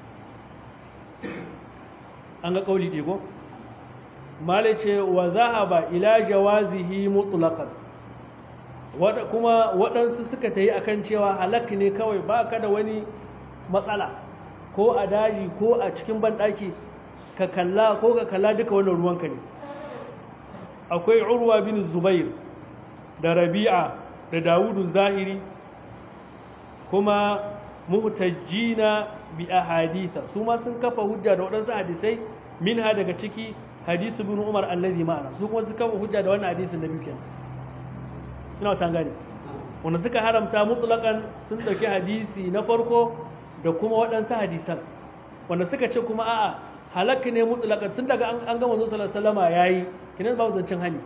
an ga kauli ɗego mala ce wa zahaba ila jawazihi mutlaqan kuma waɗansu suka ta yi akan cewa halak ne kawai ba ka da wani matsala ko a daji ko a cikin banɗaki ka kalla ko ka kalla duka wannan ruwanka ne akwai urwa bin zubair da rabi'a da dawudu zahiri kuma muhtajjina bi ahaditha su ma sun kafa hujja da waɗansu hadisai minha daga ciki hadithu bin umar allazi ma'ana su kuma sun kafa hujja da wannan hadisin da biyu kenan ina ta gane wanda suka haramta mutlaqan sun dauki hadisi na farko da kuma waɗansu hadisan wanda suka ce kuma a'a halakka ne mutlaqan tun daga an gama zuwa sallallahu alaihi wasallama yayi kinan babu zancen hani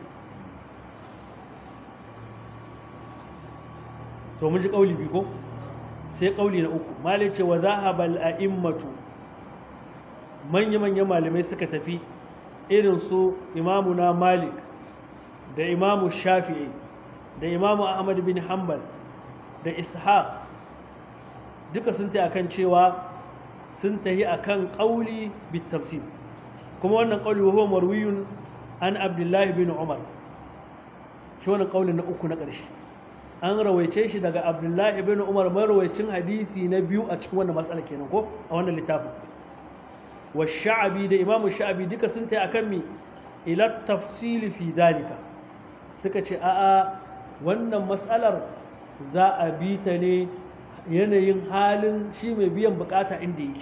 to mun ji kauli biyu ko sai kauli na uku malai ce wa zahabal a'immatu manya-manyan malamai suka tafi irin su imamuna malik da imamu shafi'i da imamu ahmad bin hanbal da ishaq duka sun ta akan cewa sun tahi akan kauli bit tafsir kuma wannan kauli wa huwa marwiyun an abdullahi bin umar shi wannan kaulin na uku na ƙarshe an rawaice shi daga abdullahi bin umar marwaicin hadisi na biyu a cikin wannan matsala kenan ko a wannan littafin wa sha'abi da imamu sha'abi duka sun ta akan mi ila tafsili fi dalika suka ce a'a wannan matsalar za a bi ta ne yanayin halin shi mai biyan bukata inda yake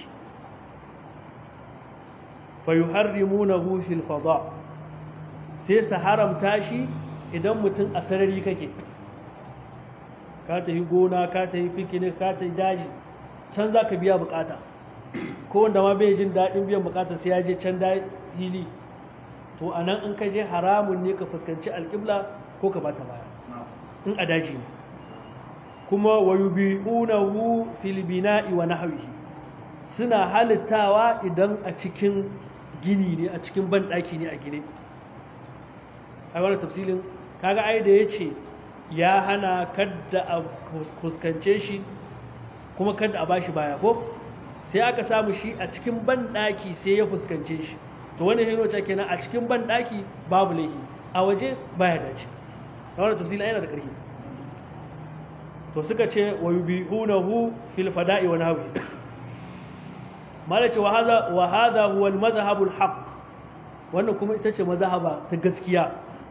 fa yuharrimunahu fil fada sai su haramta shi idan mutum a sarari kake ka ta yi gona ka ta yi fikinik ka ta yi daji can za ka biya bukata ko wanda ma bai jin daɗin biyan bukata sai ya je can da hili to a nan in ka je haramun ne ka fuskanci alƙibla ko ka bata baya in a daji ne kuma wa yubi'unahu fil bina'i wa nahwihi suna halittawa idan a cikin gini ne a cikin banɗaki ne a gine a wannan tafsilin kaga ai da yace ya hana kadda a fuskance shi kuma kadda a bashi baya ko sai aka samu shi a cikin banɗaki sai ya fuskance shi to wani hino ce kenan a cikin banɗaki babu laifi a waje baya dace a wannan tafsilin yana da ƙarfi to suka ce wa yubihunahu fil fada'i wa nahwi malace wa hadha wa hadha huwa al madhhab al haqq wannan kuma ita ce mazhaba ta gaskiya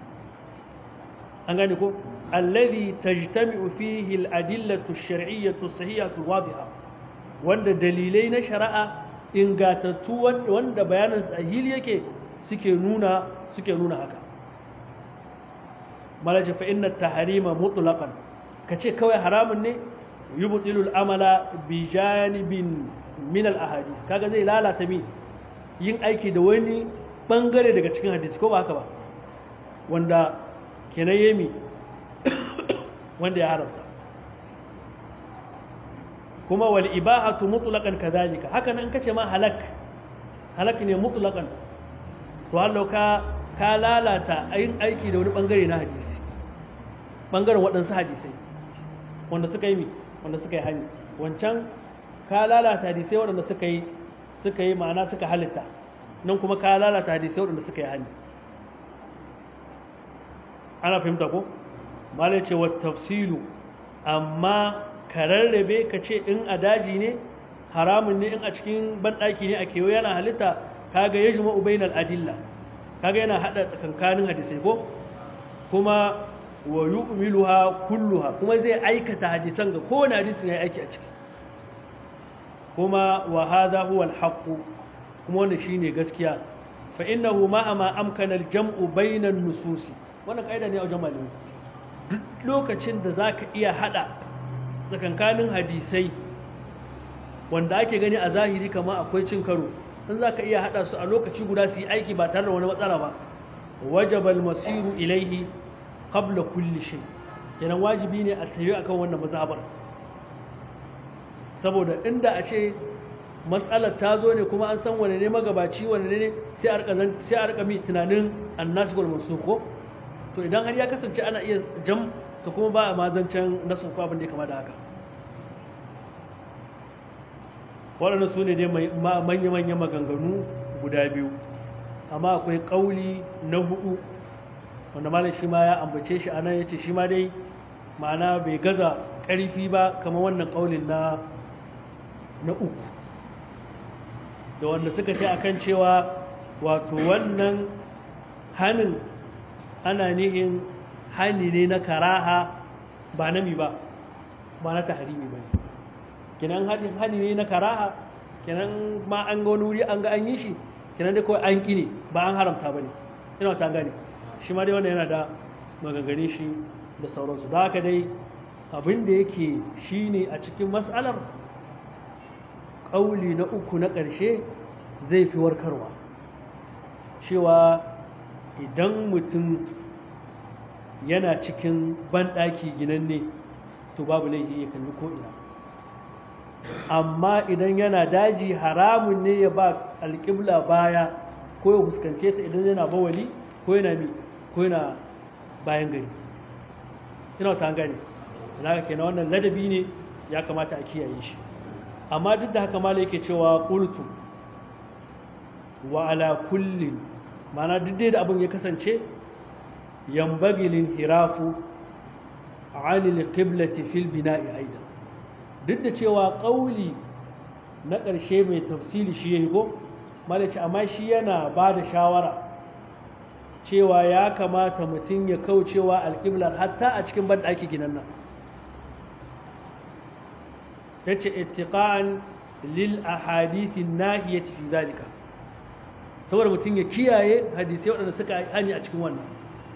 an gane ko alladhi tajtami'u fihi al adillatu al shar'iyyatu sahihatu wadiha wanda dalilai na shari'a ingatattu wanda bayanan sahili yake suke nuna suke nuna haka malace fa inna tahrima mutlaqan kace kawai haramun ne yubtilul amala bi janibin min al ahadith kaga zai lalata mi yin aiki da wani bangare daga cikin hadisi ko ba haka ba wanda kenan yemi wanda ya haramta kuma wal ibahatu mutlaqan kadhalika haka nan kace ma halak halak ne mutlaqan to Allah ka ka lalata yin aiki da wani bangare na hadisi bangaren waɗansu hadisai wanda suka yi mi wanda suka yi hani wancan ka lalata hadisai waɗanda suka yi suka yi ma'ana suka halitta nan kuma ka lalata hadisai waɗanda suka yi hani ana fahimta ko malai ce wa tafsilu amma ka rarrabe ka ce in a daji ne haramun ne in a cikin banɗaki ne a kewa yana halitta kaga ya jima ubainal adilla kaga yana haɗa tsakankanin hadisai ko kuma wa yu'miluha kulluha kuma zai aikata hadisan ga kowane hadisin yayi aiki a ciki kuma wa hadha huwa al kuma wannan shine gaskiya fa innahu ma ama amkana al-jam'u bayna an-nususi wannan kaida ne a wajen malami duk lokacin da zaka iya hada tsakankanin hadisai wanda ake gani a zahiri kamar akwai cin karo in zaka iya hada su a lokaci guda su yi aiki ba tare da wani matsala ba wajaba al-masiru ilaihi qabla kulli shay kenan wajibi ne a tayi akan wannan mazhabar saboda inda a ce matsalar ta zo ne kuma an san wane ne magabaci wane ne sai a rika sai a rika mi tunanin annasikul mansukh ko to idan har ya kasance ana iya jam to kuma ba a mazancen nasu ko abin da ya kama da haka waɗanda su ne dai manya-manya maganganu guda biyu amma akwai ƙauli na hudu wanda malam shi ma ya ambace shi a nan ya ce shi ma dai ma'ana bai gaza ƙarfi ba kamar wannan ƙaulin na na uku da wanda suka ce akan cewa wato wannan hannun ana nihin hani ne na karaha ba nami ba ba na taharimi ba ne kinan hani ne na karaha kinan ma an ga wani wuri an ga an yi shi kinan dai kawai an ƙi ne ba an haramta ba ne ina ta gane shi ma dai wannan yana da maganganu shi da sauransu da haka dai abin da yake shi ne a cikin matsalar ƙauli na uku na ƙarshe zai fi warkarwa cewa idan mutum yana cikin banɗaki ginanne to babu laifi ya kalli ko'ina amma idan yana daji haramun ne ya ba alƙibla baya ko ya fuskance ta idan yana bawali ko yana mi ko yana bayan gari ina ta gane na ke na wannan ladabi ne ya kamata a kiyaye shi amma duk da haka mala yake cewa qultu wa ala kullin mana duk da abin ya kasance yambagi lin hirafu anil qiblati fil bina'i aidan duk da cewa ƙauli na ƙarshe mai tafsili shi ya higo malaci amma shi yana ba da shawara cewa ya kamata mutum ya kaucewa alƙiblar hatta a cikin banɗaki ginan nan ya ce ittiqan lil ahadithin nahiyati fi zalika saboda mutum ya kiyaye hadisai waɗanda suka hani a cikin wannan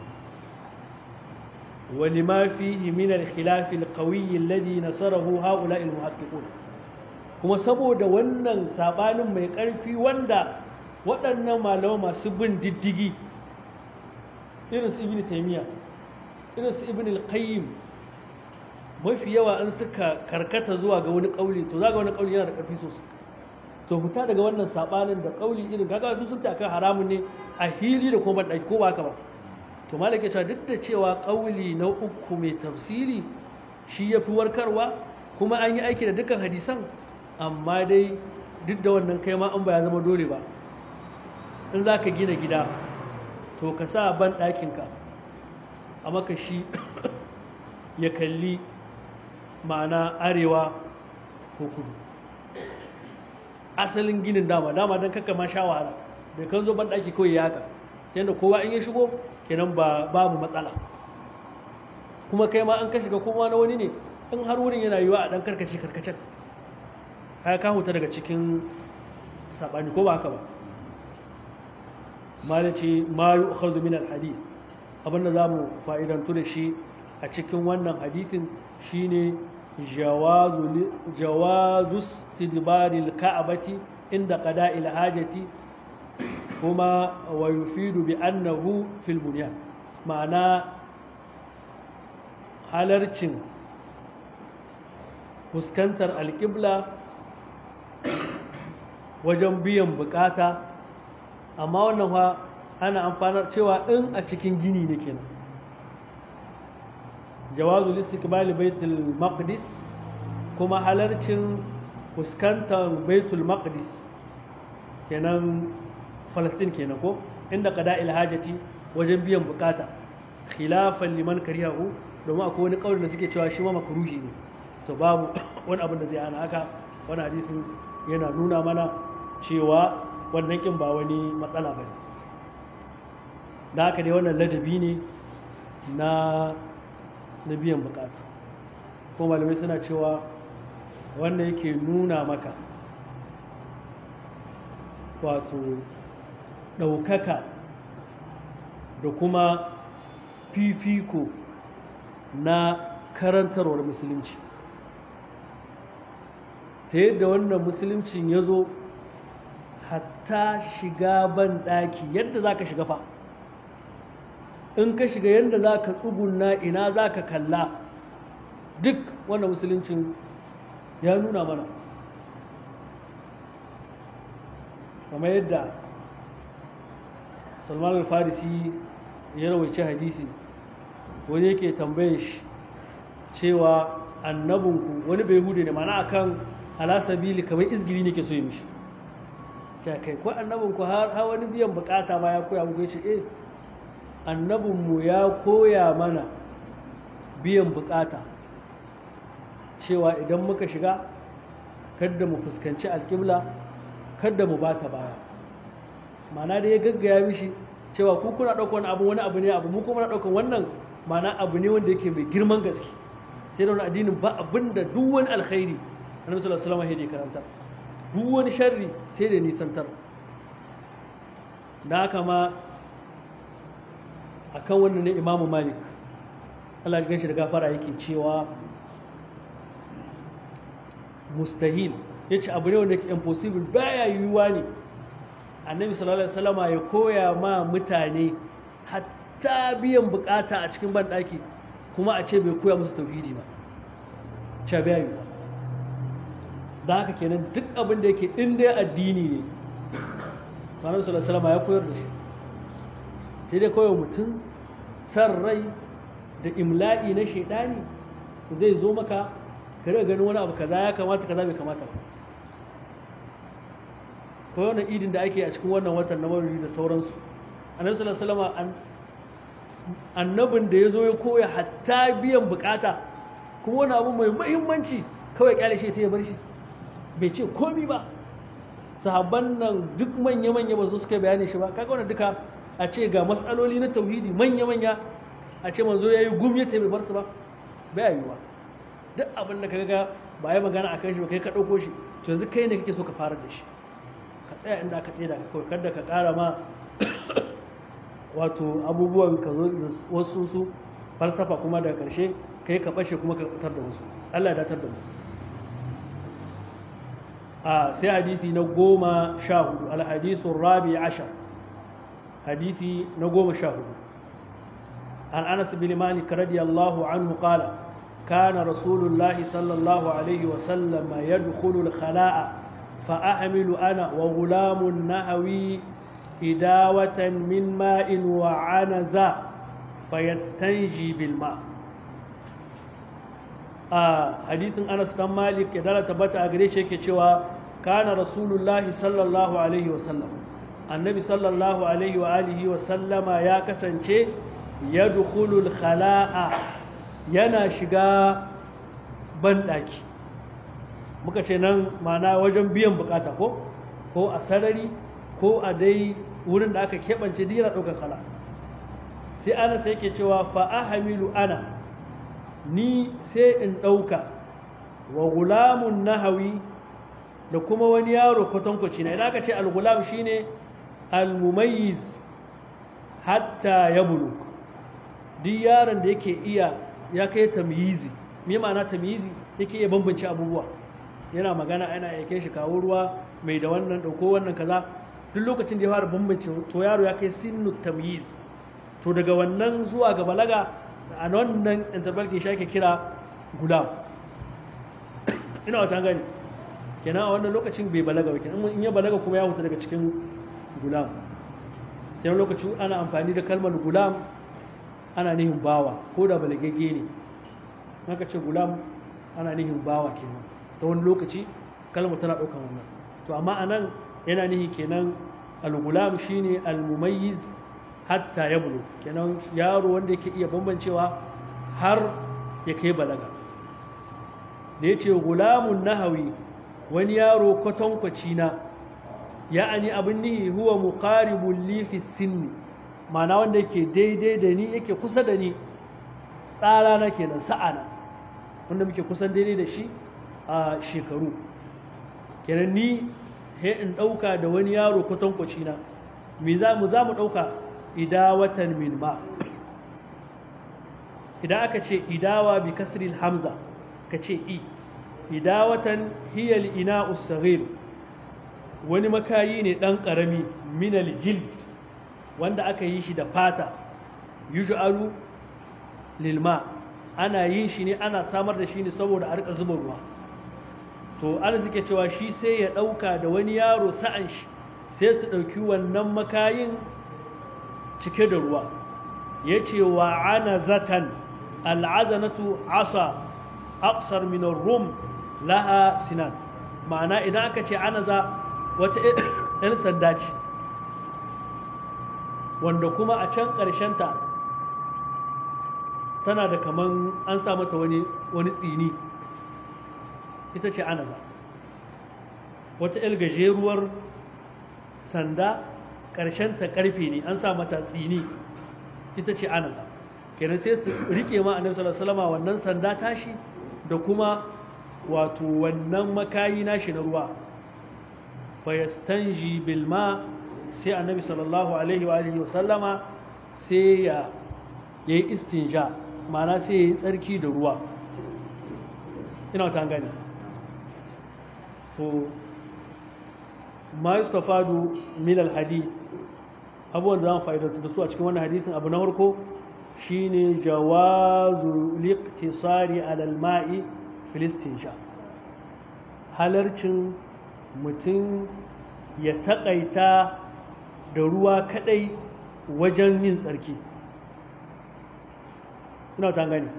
ولما فيه من الخلاف القوي الذي نصره هؤلاء المحققون kuma saboda wannan sabanin mai ƙarfi wanda waɗannan malama masu bin diddigi irin su ibn taymiya irin su ibn al-qayyim mafi yawa an suka karkata zuwa ga wani ƙauli to zaga wani ƙauli yana da ƙarfi sosai to fita daga wannan sabanin da ƙauli irin kaga su sun taka haramun ne a hili da kuma ɗaki ko ba haka ba to malaka cewa duk da cewa ƙauli na uku mai tafsiri shi ya fi warkarwa kuma an yi aiki da dukkan hadisan amma dai duk da wannan kai ma an ba ya zama dole ba in za ka gina gida to ka sa ban ɗakinka a maka shi ya kalli ma'ana arewa ko kudu asalin ginin dama dama don kakka ma sha wahala bai kan zo ban ɗaki kawai ya haka yadda kowa in ya shigo kenan ba babu matsala kuma kai ma an ka shiga kuma na wani ne in har wurin yana yiwa a dan karkace karkacen ka ka huta daga cikin sabani ko ba haka ba malaci ma yu'khadhu min al-hadith abinda zamu fa'idantu da shi a cikin wannan hadisin shine jawazu jawazu istidbaril ka'bati inda qada'il hajati kuma wa yufidu bi annahu fil bunyan ma'ana halarcin fuskantar alƙibla wajen biyan bukata amma wannan fa ana amfanar cewa in a cikin gini ne kenan jawazu istiqbali baitul maqdis kuma halarcin fuskantar baitul maqdis kenan falastin kenan ko inda qada hajati wajen biyan bukata khilafan liman karihahu domin akwai wani kauli da suke cewa shi ma makruhi ne to babu wani abin da zai hana haka wani hadisin yana nuna mana cewa wannan kin ba wani matsala bane da haka dai wannan ladabi ne na na biyan bukata ko malamai suna cewa wannan yake nuna maka wato ɗaukaka da kuma fifiko na karantarwar musulunci ta yadda wannan musuluncin ya zo hatta shiga ban ɗaki yadda za ka shiga fa in ka shiga yadda za ka tsuguna ina za ka kalla duk wannan musuluncin ya nuna mana kamar yadda salman al-farisi ya rawaice hadisi wani yake tambayin shi cewa annabinku wani bai hude ne mana akan alasabili kamar izgiri ne ke so yi mishi ta kai ko annabinku har wani biyan bukata ma ya koya muku ya ce eh annabinmu ya koya mana biyan bukata cewa idan muka shiga kadda mu fuskanci alƙibla kadda mu bata baya mana da ya gaggaya mishi cewa ku kuna ɗaukar wani abu wani abu ne abu mu kuma na ɗaukar wannan mana abu ne wanda yake mai girman gaske sai da wani addinin ba abin da duk wani alkhairi annabi sallallahu alaihi wasallam ya karanta duk wani sharri sai da nisantar da haka ma akan wannan ne imamu malik Allah ya ganshi da gafara yake cewa mustahil ya ce abu ne wanda ke impossible baya yiwuwa ne annabi sallallahu alaihi wasallama ya koya ma mutane hatta biyan bukata a cikin banɗaki kuma a ce bai koya musu tauhidi ba ce baya yiwuwa da haka kenan duk abin da yake in dai addini ne annabi sallallahu alaihi wasallama ya koyar da shi sai dai kawai mutum san rai da imla'i na shaidani zai zo maka ka daga ganin wani abu kaza ya kamata kaza bai kamata ba ko wannan idin da ake a cikin wannan watan na maulidi da sauransu annabi sallallahu alaihi wasallam annabin da ya zo ya koya hatta biyan bukata kuma wani abu mai muhimmanci kawai kyale shi ta ya bar shi bai ce komi ba sahabban nan duk manya-manya ba su suka bayani shi ba kaga wannan duka a ce ga matsaloli na tauhidi manya-manya a ce manzo ya yi gumi ta bai bar su ba bai yi ba duk abin da ka ga ba ya magana a kan shi ba kai ka ɗauko shi to yanzu kai ne kake so ka fara da shi ka tsaya inda aka tsaye da kawai kada ka ƙara ma wato abubuwan ka zo wasu su falsafa kuma daga ƙarshe kai ka ɓashe kuma ka fitar da wasu Allah ya datar da mu a sai hadisi na goma sha hudu alhadisun rabi ashar hadisi na goma sha hudu an anas bin malik radiyallahu anhu qala كان رسول الله صلى الله عليه وسلم يدخل الخلاء فأحمل أنا وغلام نهوي إداوة من ماء وعنزة فيستنجي بالماء آه حديث أنس بن مالك يدل تبت أغريش كتشوا كان رسول الله صلى الله عليه وسلم النبي صلى الله عليه وآله وسلم يا كسنشي يدخل الخلاء yana shiga banɗaki muka ce nan mana wajen biyan bukata ko ko a sarari ko a dai wurin da aka keɓance dira ɗaukar kala sai ana sai ke cewa fa'ahamilu ana ni sai in ɗauka wa gulamun nahawi da kuma wani yaro kwatankwaci na idan aka ce al-gulam shine al-mumayyiz hatta ya bulu duk yaron da yake iya ya kai tamyizi me ma'ana tamyizi yake iya bambance abubuwa yana magana ana yake shi kawo ruwa mai da wannan dauko wannan kaza duk lokacin da ya fara bambance to yaro ya kai sinnu tamyiz to daga wannan zuwa ga balaga a wannan interval ke shi kira gulam ina wata gani kenan a wannan lokacin bai balaga ba kenan in ya balaga kuma ya huta daga cikin gulam sai lokaci ana amfani da kalmar gulam ana nihin bawa ko da balagagge ne maka ce gulam ana nihin bawa kenan ta wani lokaci kalmar tana ɗaukan wannan to amma a nan yana nihi kenan al-gulam shine al-mumayyiz hatta ya bulu kenan yaro wanda yake iya bambancewa har ya kai balaga da ya ce gulamun nahawi wani yaro kwatankwaci na ya'ani abin nihi huwa muqaribul li fi sinni ma'ana wanda yake daidai da ni yake kusa da ni tsara na kenan sa'ana wanda muke kusan daidai da shi a shekaru kenan ni he in ɗauka da wani yaro kwatankwaci na me za mu za mu ɗauka idawatan min ma idan aka ce idawa bi kasril hamza ka ce i idawatan hiyal ina usagir wani makayi ne ɗan ƙarami minal jild wanda aka yi shi da fata yuj'alu lilma ana yin shi ne ana samar da shi ne saboda a rika zuba ruwa to an suke cewa shi sai ya ɗauka da wani yaro sa'an shi sai su ɗauki wannan makayin cike da ruwa ya ce wa ana zatan al'azanatu asa aqsar min rum laha sinan ma'ana idan aka ce anaza wata yan sanda ce wanda kuma a can ta tana da kaman an sa mata wani wani tsini ita ce anaza wata yar gajeruwar sanda ta karfe ne an sa mata tsini ita ce anaza kenan sai su rike ma annabi sallallahu alaihi wasallam wannan sanda tashi da kuma wato wannan makayi nashi na ruwa fa yastanji bil ma sai annabi sallallahu alaihi wa alihi wasallama sai ya yayi istinja ma'ana sai yayi tsarki da ruwa ina ta gani to ma yustafadu min al hadith abubuwan da zan fa'idatu da su a cikin wannan hadisin abu na farko shine jawazu liqtisari alal ma'i filistin sha halarcin mutum ya taƙaita da ruwa kadai wajen yin tsarki ina ta gani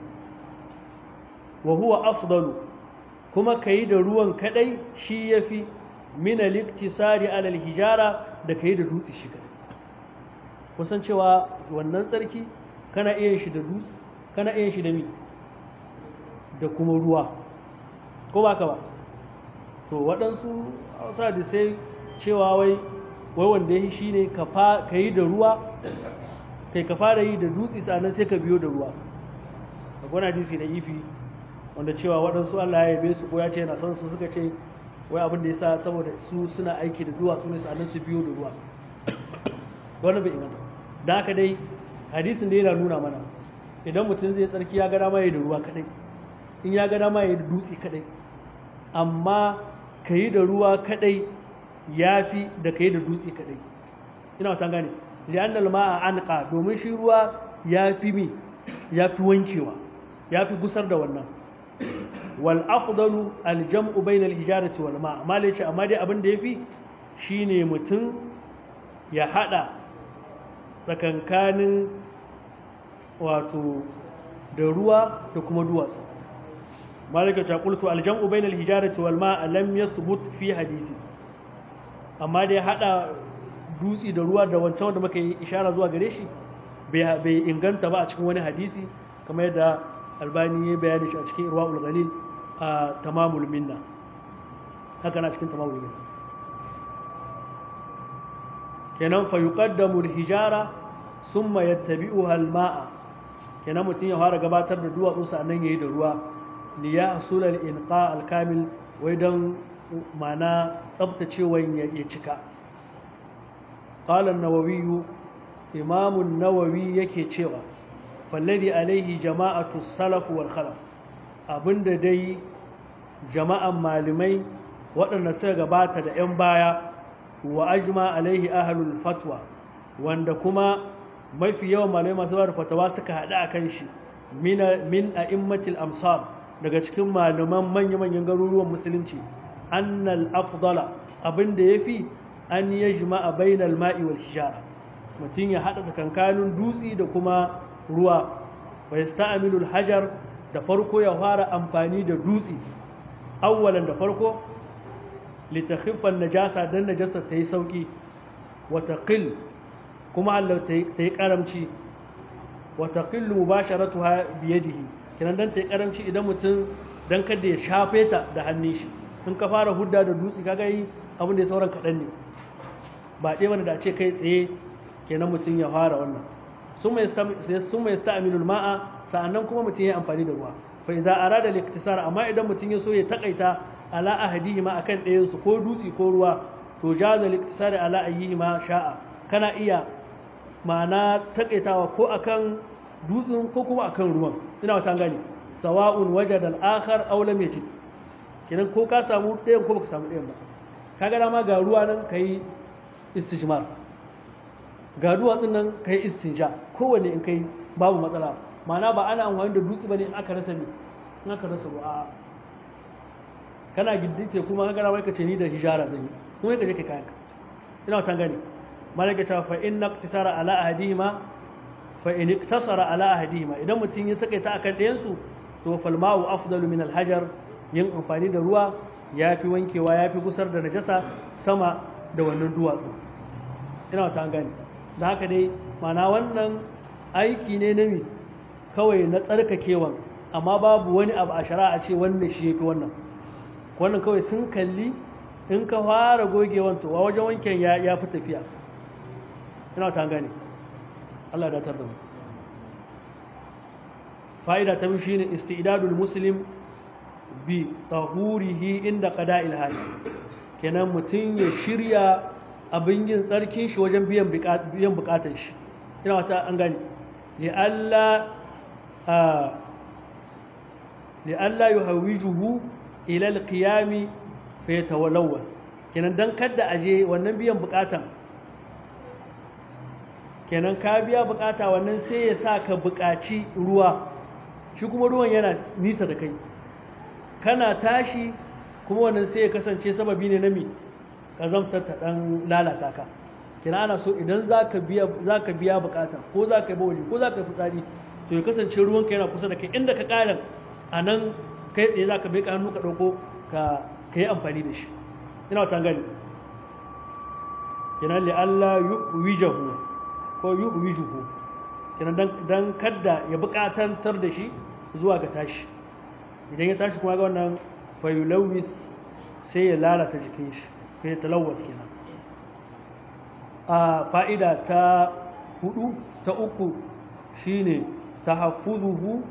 wa huwa afdalu kuma kayi da ruwan kadai shi yafi min al-iktisari alal hijara da kayi da dutse shi kadai kusan cewa wannan tsarki kana iya shi da dutse kana iya shi da mi da kuma ruwa ko ba ka ba to waɗansu hausa da sai cewa wai wai wanda ya shi ne ka yi da ruwa kai ka fara yi da dutse sannan sai ka biyo da ruwa a gwana hadisi da ifi wanda cewa waɗansu Allah ya yabe su ko ya ce yana son su suka ce wai abin da ya sa saboda su suna aiki da duwatsu ne sannan su biyo da ruwa wannan bai inganta da haka dai hadisin da yana nuna mana idan mutum zai tsarki ya gada ma ya da ruwa kadai in ya gada ma ya da dutse kadai amma ka yi da ruwa kadai ya fi da ka yi da dutse kadai ina wata gane li'annal ma'a anqa domin shi ruwa ya fi mi ya fi wankewa ya fi gusar da wannan wal afdalu al jam'u bayna al hijarati wal ma' amma dai amma dai abin da yafi shine mutum ya hada tsakankanin wato da ruwa da kuma duwatsu malika ta qultu al jam'u bayna al hijarati wal ma' lam yathbut fi hadisi amma dai hada dutsi da ruwa da wancan wanda muka yi ishara zuwa gare shi bai inganta ba a cikin wani hadisi kamar yadda albani ya bayani shi a cikin irwa'ul ghalil a tamamul minna haka na cikin tamamul minna kenan fa yuqaddamu al-hijara summa yattabi'uha al-ma'a kenan mutum ya fara gabatar da duwatsu sannan yayi da ruwa li yahsul al-inqa al-kamil wai dan mana tsabtacewan ya cika qala an-nawawi imam an-nawawi yake cewa falladhi alaihi jama'atu salaf wal khalaf abinda dai jama'an malamai waɗanda suka gabata da 'yan baya wa ajma alaihi ahlul fatwa wanda kuma mafi yawan malamai masu ba da fatawa suka haɗu a kan shi min a'immatil amsar daga cikin malaman manya-manyan garuruwan musulunci annal afdala abin da ya fi an yajma a bainal ma'i wal hijara mutum ya haɗa tsakankanin dutse da kuma ruwa wa yasta'milul hajar da farko ya fara amfani da dutse awwalan da farko litakhiffan najasa dan najasa ta yi sauki wa taqil kuma Allah ta yi karamci wa taqillu mubasharatuha bi yadihi kinan dan ta yi karamci idan mutum dan kada ya shafe ta da hannun shi in ka fara hudda da dutse kaga yi abin da ya sauran kaɗan ne ba ɗaya wanda da ce kai tsaye kenan mutum ya fara wannan sun mai sta'amilul ma'a sa'annan kuma mutum ya amfani da ruwa fa iza arada liktisar amma idan mutum ya so ya takaita ala ahadihi ma akan ɗayan su ko dutse ko ruwa to jaza liktisar ala ayyihi ma sha'a kana iya ma'ana takaitawa ko akan dutsen ko kuma akan ruwan ina wata gani sawa'un wajada al-akhar aw lam yajid kenan ko ka samu ɗayan ko baka samu ɗayan ba kaga dama ga ruwa nan kai istijmar ga duwatsun nan ka yi istinja kowane in kai babu matsala ma'ana ba ana amfani da dutse bane in aka rasa ne in aka rasa ba kana giddike kuma ka gara ka ce ni da hijara zan yi kuma ka je ka kayanka ina wata gani malaka ta fa inna iktisara ala ahadihima fa in iktasara ala ahadihima idan mutum ya takaita akan ɗayan su to fal ma'u afdalu min al hajar yin amfani da ruwa yafi wankewa yafi gusar da najasa sama da wannan duwatsu ina wata an gane da haka dai mana wannan aiki ne na mi kawai na tsarkakewan amma babu wani abu a shari'a ce wannan shi yafi wannan wannan kawai sun kalli in ka fara gogewan to a wajen wanken ya fi tafiya ina ta gane Allah da tarda mu fa'ida ta biyu shine istidadul muslim bi tahurihi inda qada'il haji kenan mutum ya shirya abin yin tsarkin shi wajen biyan biyan bukatun shi ina wata an gane li alla li alla yuhawijuhu ila al-qiyami fa yatawallawaz kenan dan kada aje wannan biyan bukatan kenan ka biya bukata wannan sai ya sa ka bukaci ruwa shi kuma ruwan yana nisa da kai kana tashi kuma wannan sai ya kasance sababi ne na mi kazamtar ta dan lalata ka kina ana so idan zaka biya zaka biya bukata ko zaka yi bawli ko zaka yi fitsari to ya kasance ruwanka yana kusa da kai inda ka ƙara a nan kai tsaye za ka bai hannu ka ɗauko ka yi amfani da shi ina wata gani kenan li Allah yuhwijahu ko yuhwijuhu kenan dan kadda ya buƙatantar da shi zuwa ga tashi idan ya tashi kuma ga wannan fayulawith sai ya lalata jikin shi kai talawwat kenan a fa'ida ta hudu ta uku shine tahaffuzuhu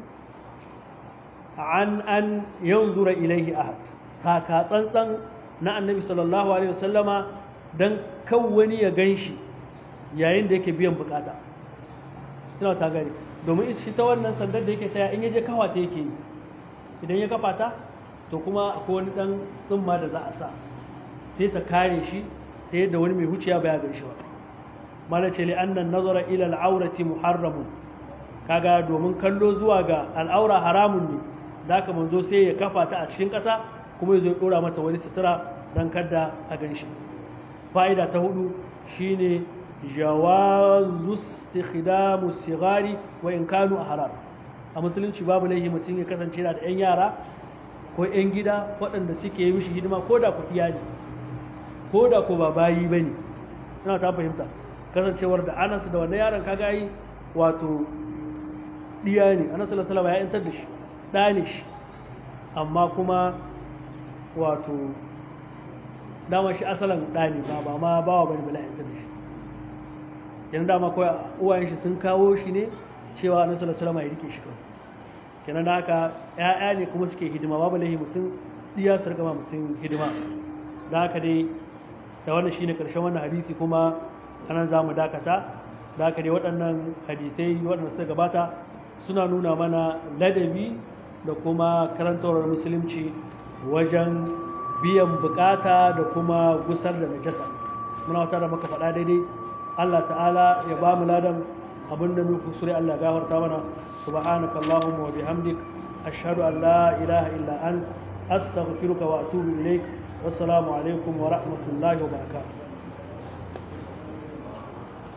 an an yanzura ilaihi ahad taka tsantsan na annabi sallallahu alaihi wasallama dan kan wani ya ganshi yayin da yake biyan bukata ina ta gari domin shi ta wannan sandar da yake taya in yaje kawa ta yake yi idan ya kafa ta to kuma akwai wani dan tsumma da za a sa sai ta kare shi ta yadda wani mai huciya baya gan shi ba mala ce li annan nazara ila al'aurati muharramun kaga domin kallo zuwa ga al'aura haramun ne da haka manzo sai ya kafa ta a cikin ƙasa kuma ya zo ɗora mata wani sutura don kada a gan shi fa'ida ta hudu shine jawazu istikhdamu sigari wa in kanu a haram a musulunci babu laihi mutum ya kasance da 'yan yara ko 'yan gida waɗanda suke yi mishi hidima ko da kuɗiya ne ko da ko ba bayi ba ne ina ta fahimta kasancewar da anansu da wannan yaron kaga yi wato ɗiya ne annabi sallallahu alaihi ya yantar da shi ɗa ne shi amma kuma wato dama shi asalin ɗa ne ba ba ma bawa bane bala yantar da shi yanzu dama kawai uwayen shi sun kawo shi ne cewa annabi sallallahu alaihi ya rike shi kawai kenan da haka ƴaƴa ne kuma suke hidima babu lahi mutum ɗiya su rika mutum hidima da haka dai da wannan shine karshen wannan hadisi kuma anan za mu dakata da haka dai waɗannan hadisai waɗanda suka gabata suna nuna mana ladabi da kuma karantawar musulunci wajen biyan bukata da kuma gusar da najasa muna wata da muka faɗa daidai Allah ta'ala ya ba mu ladan abin da muku sure Allah ya gafarta mana subhanaka allahumma wa bihamdik ashhadu an la ilaha illa ant astaghfiruka wa atubu ilaik wassalamu alaikum wa rahmatullahi wa barakatuh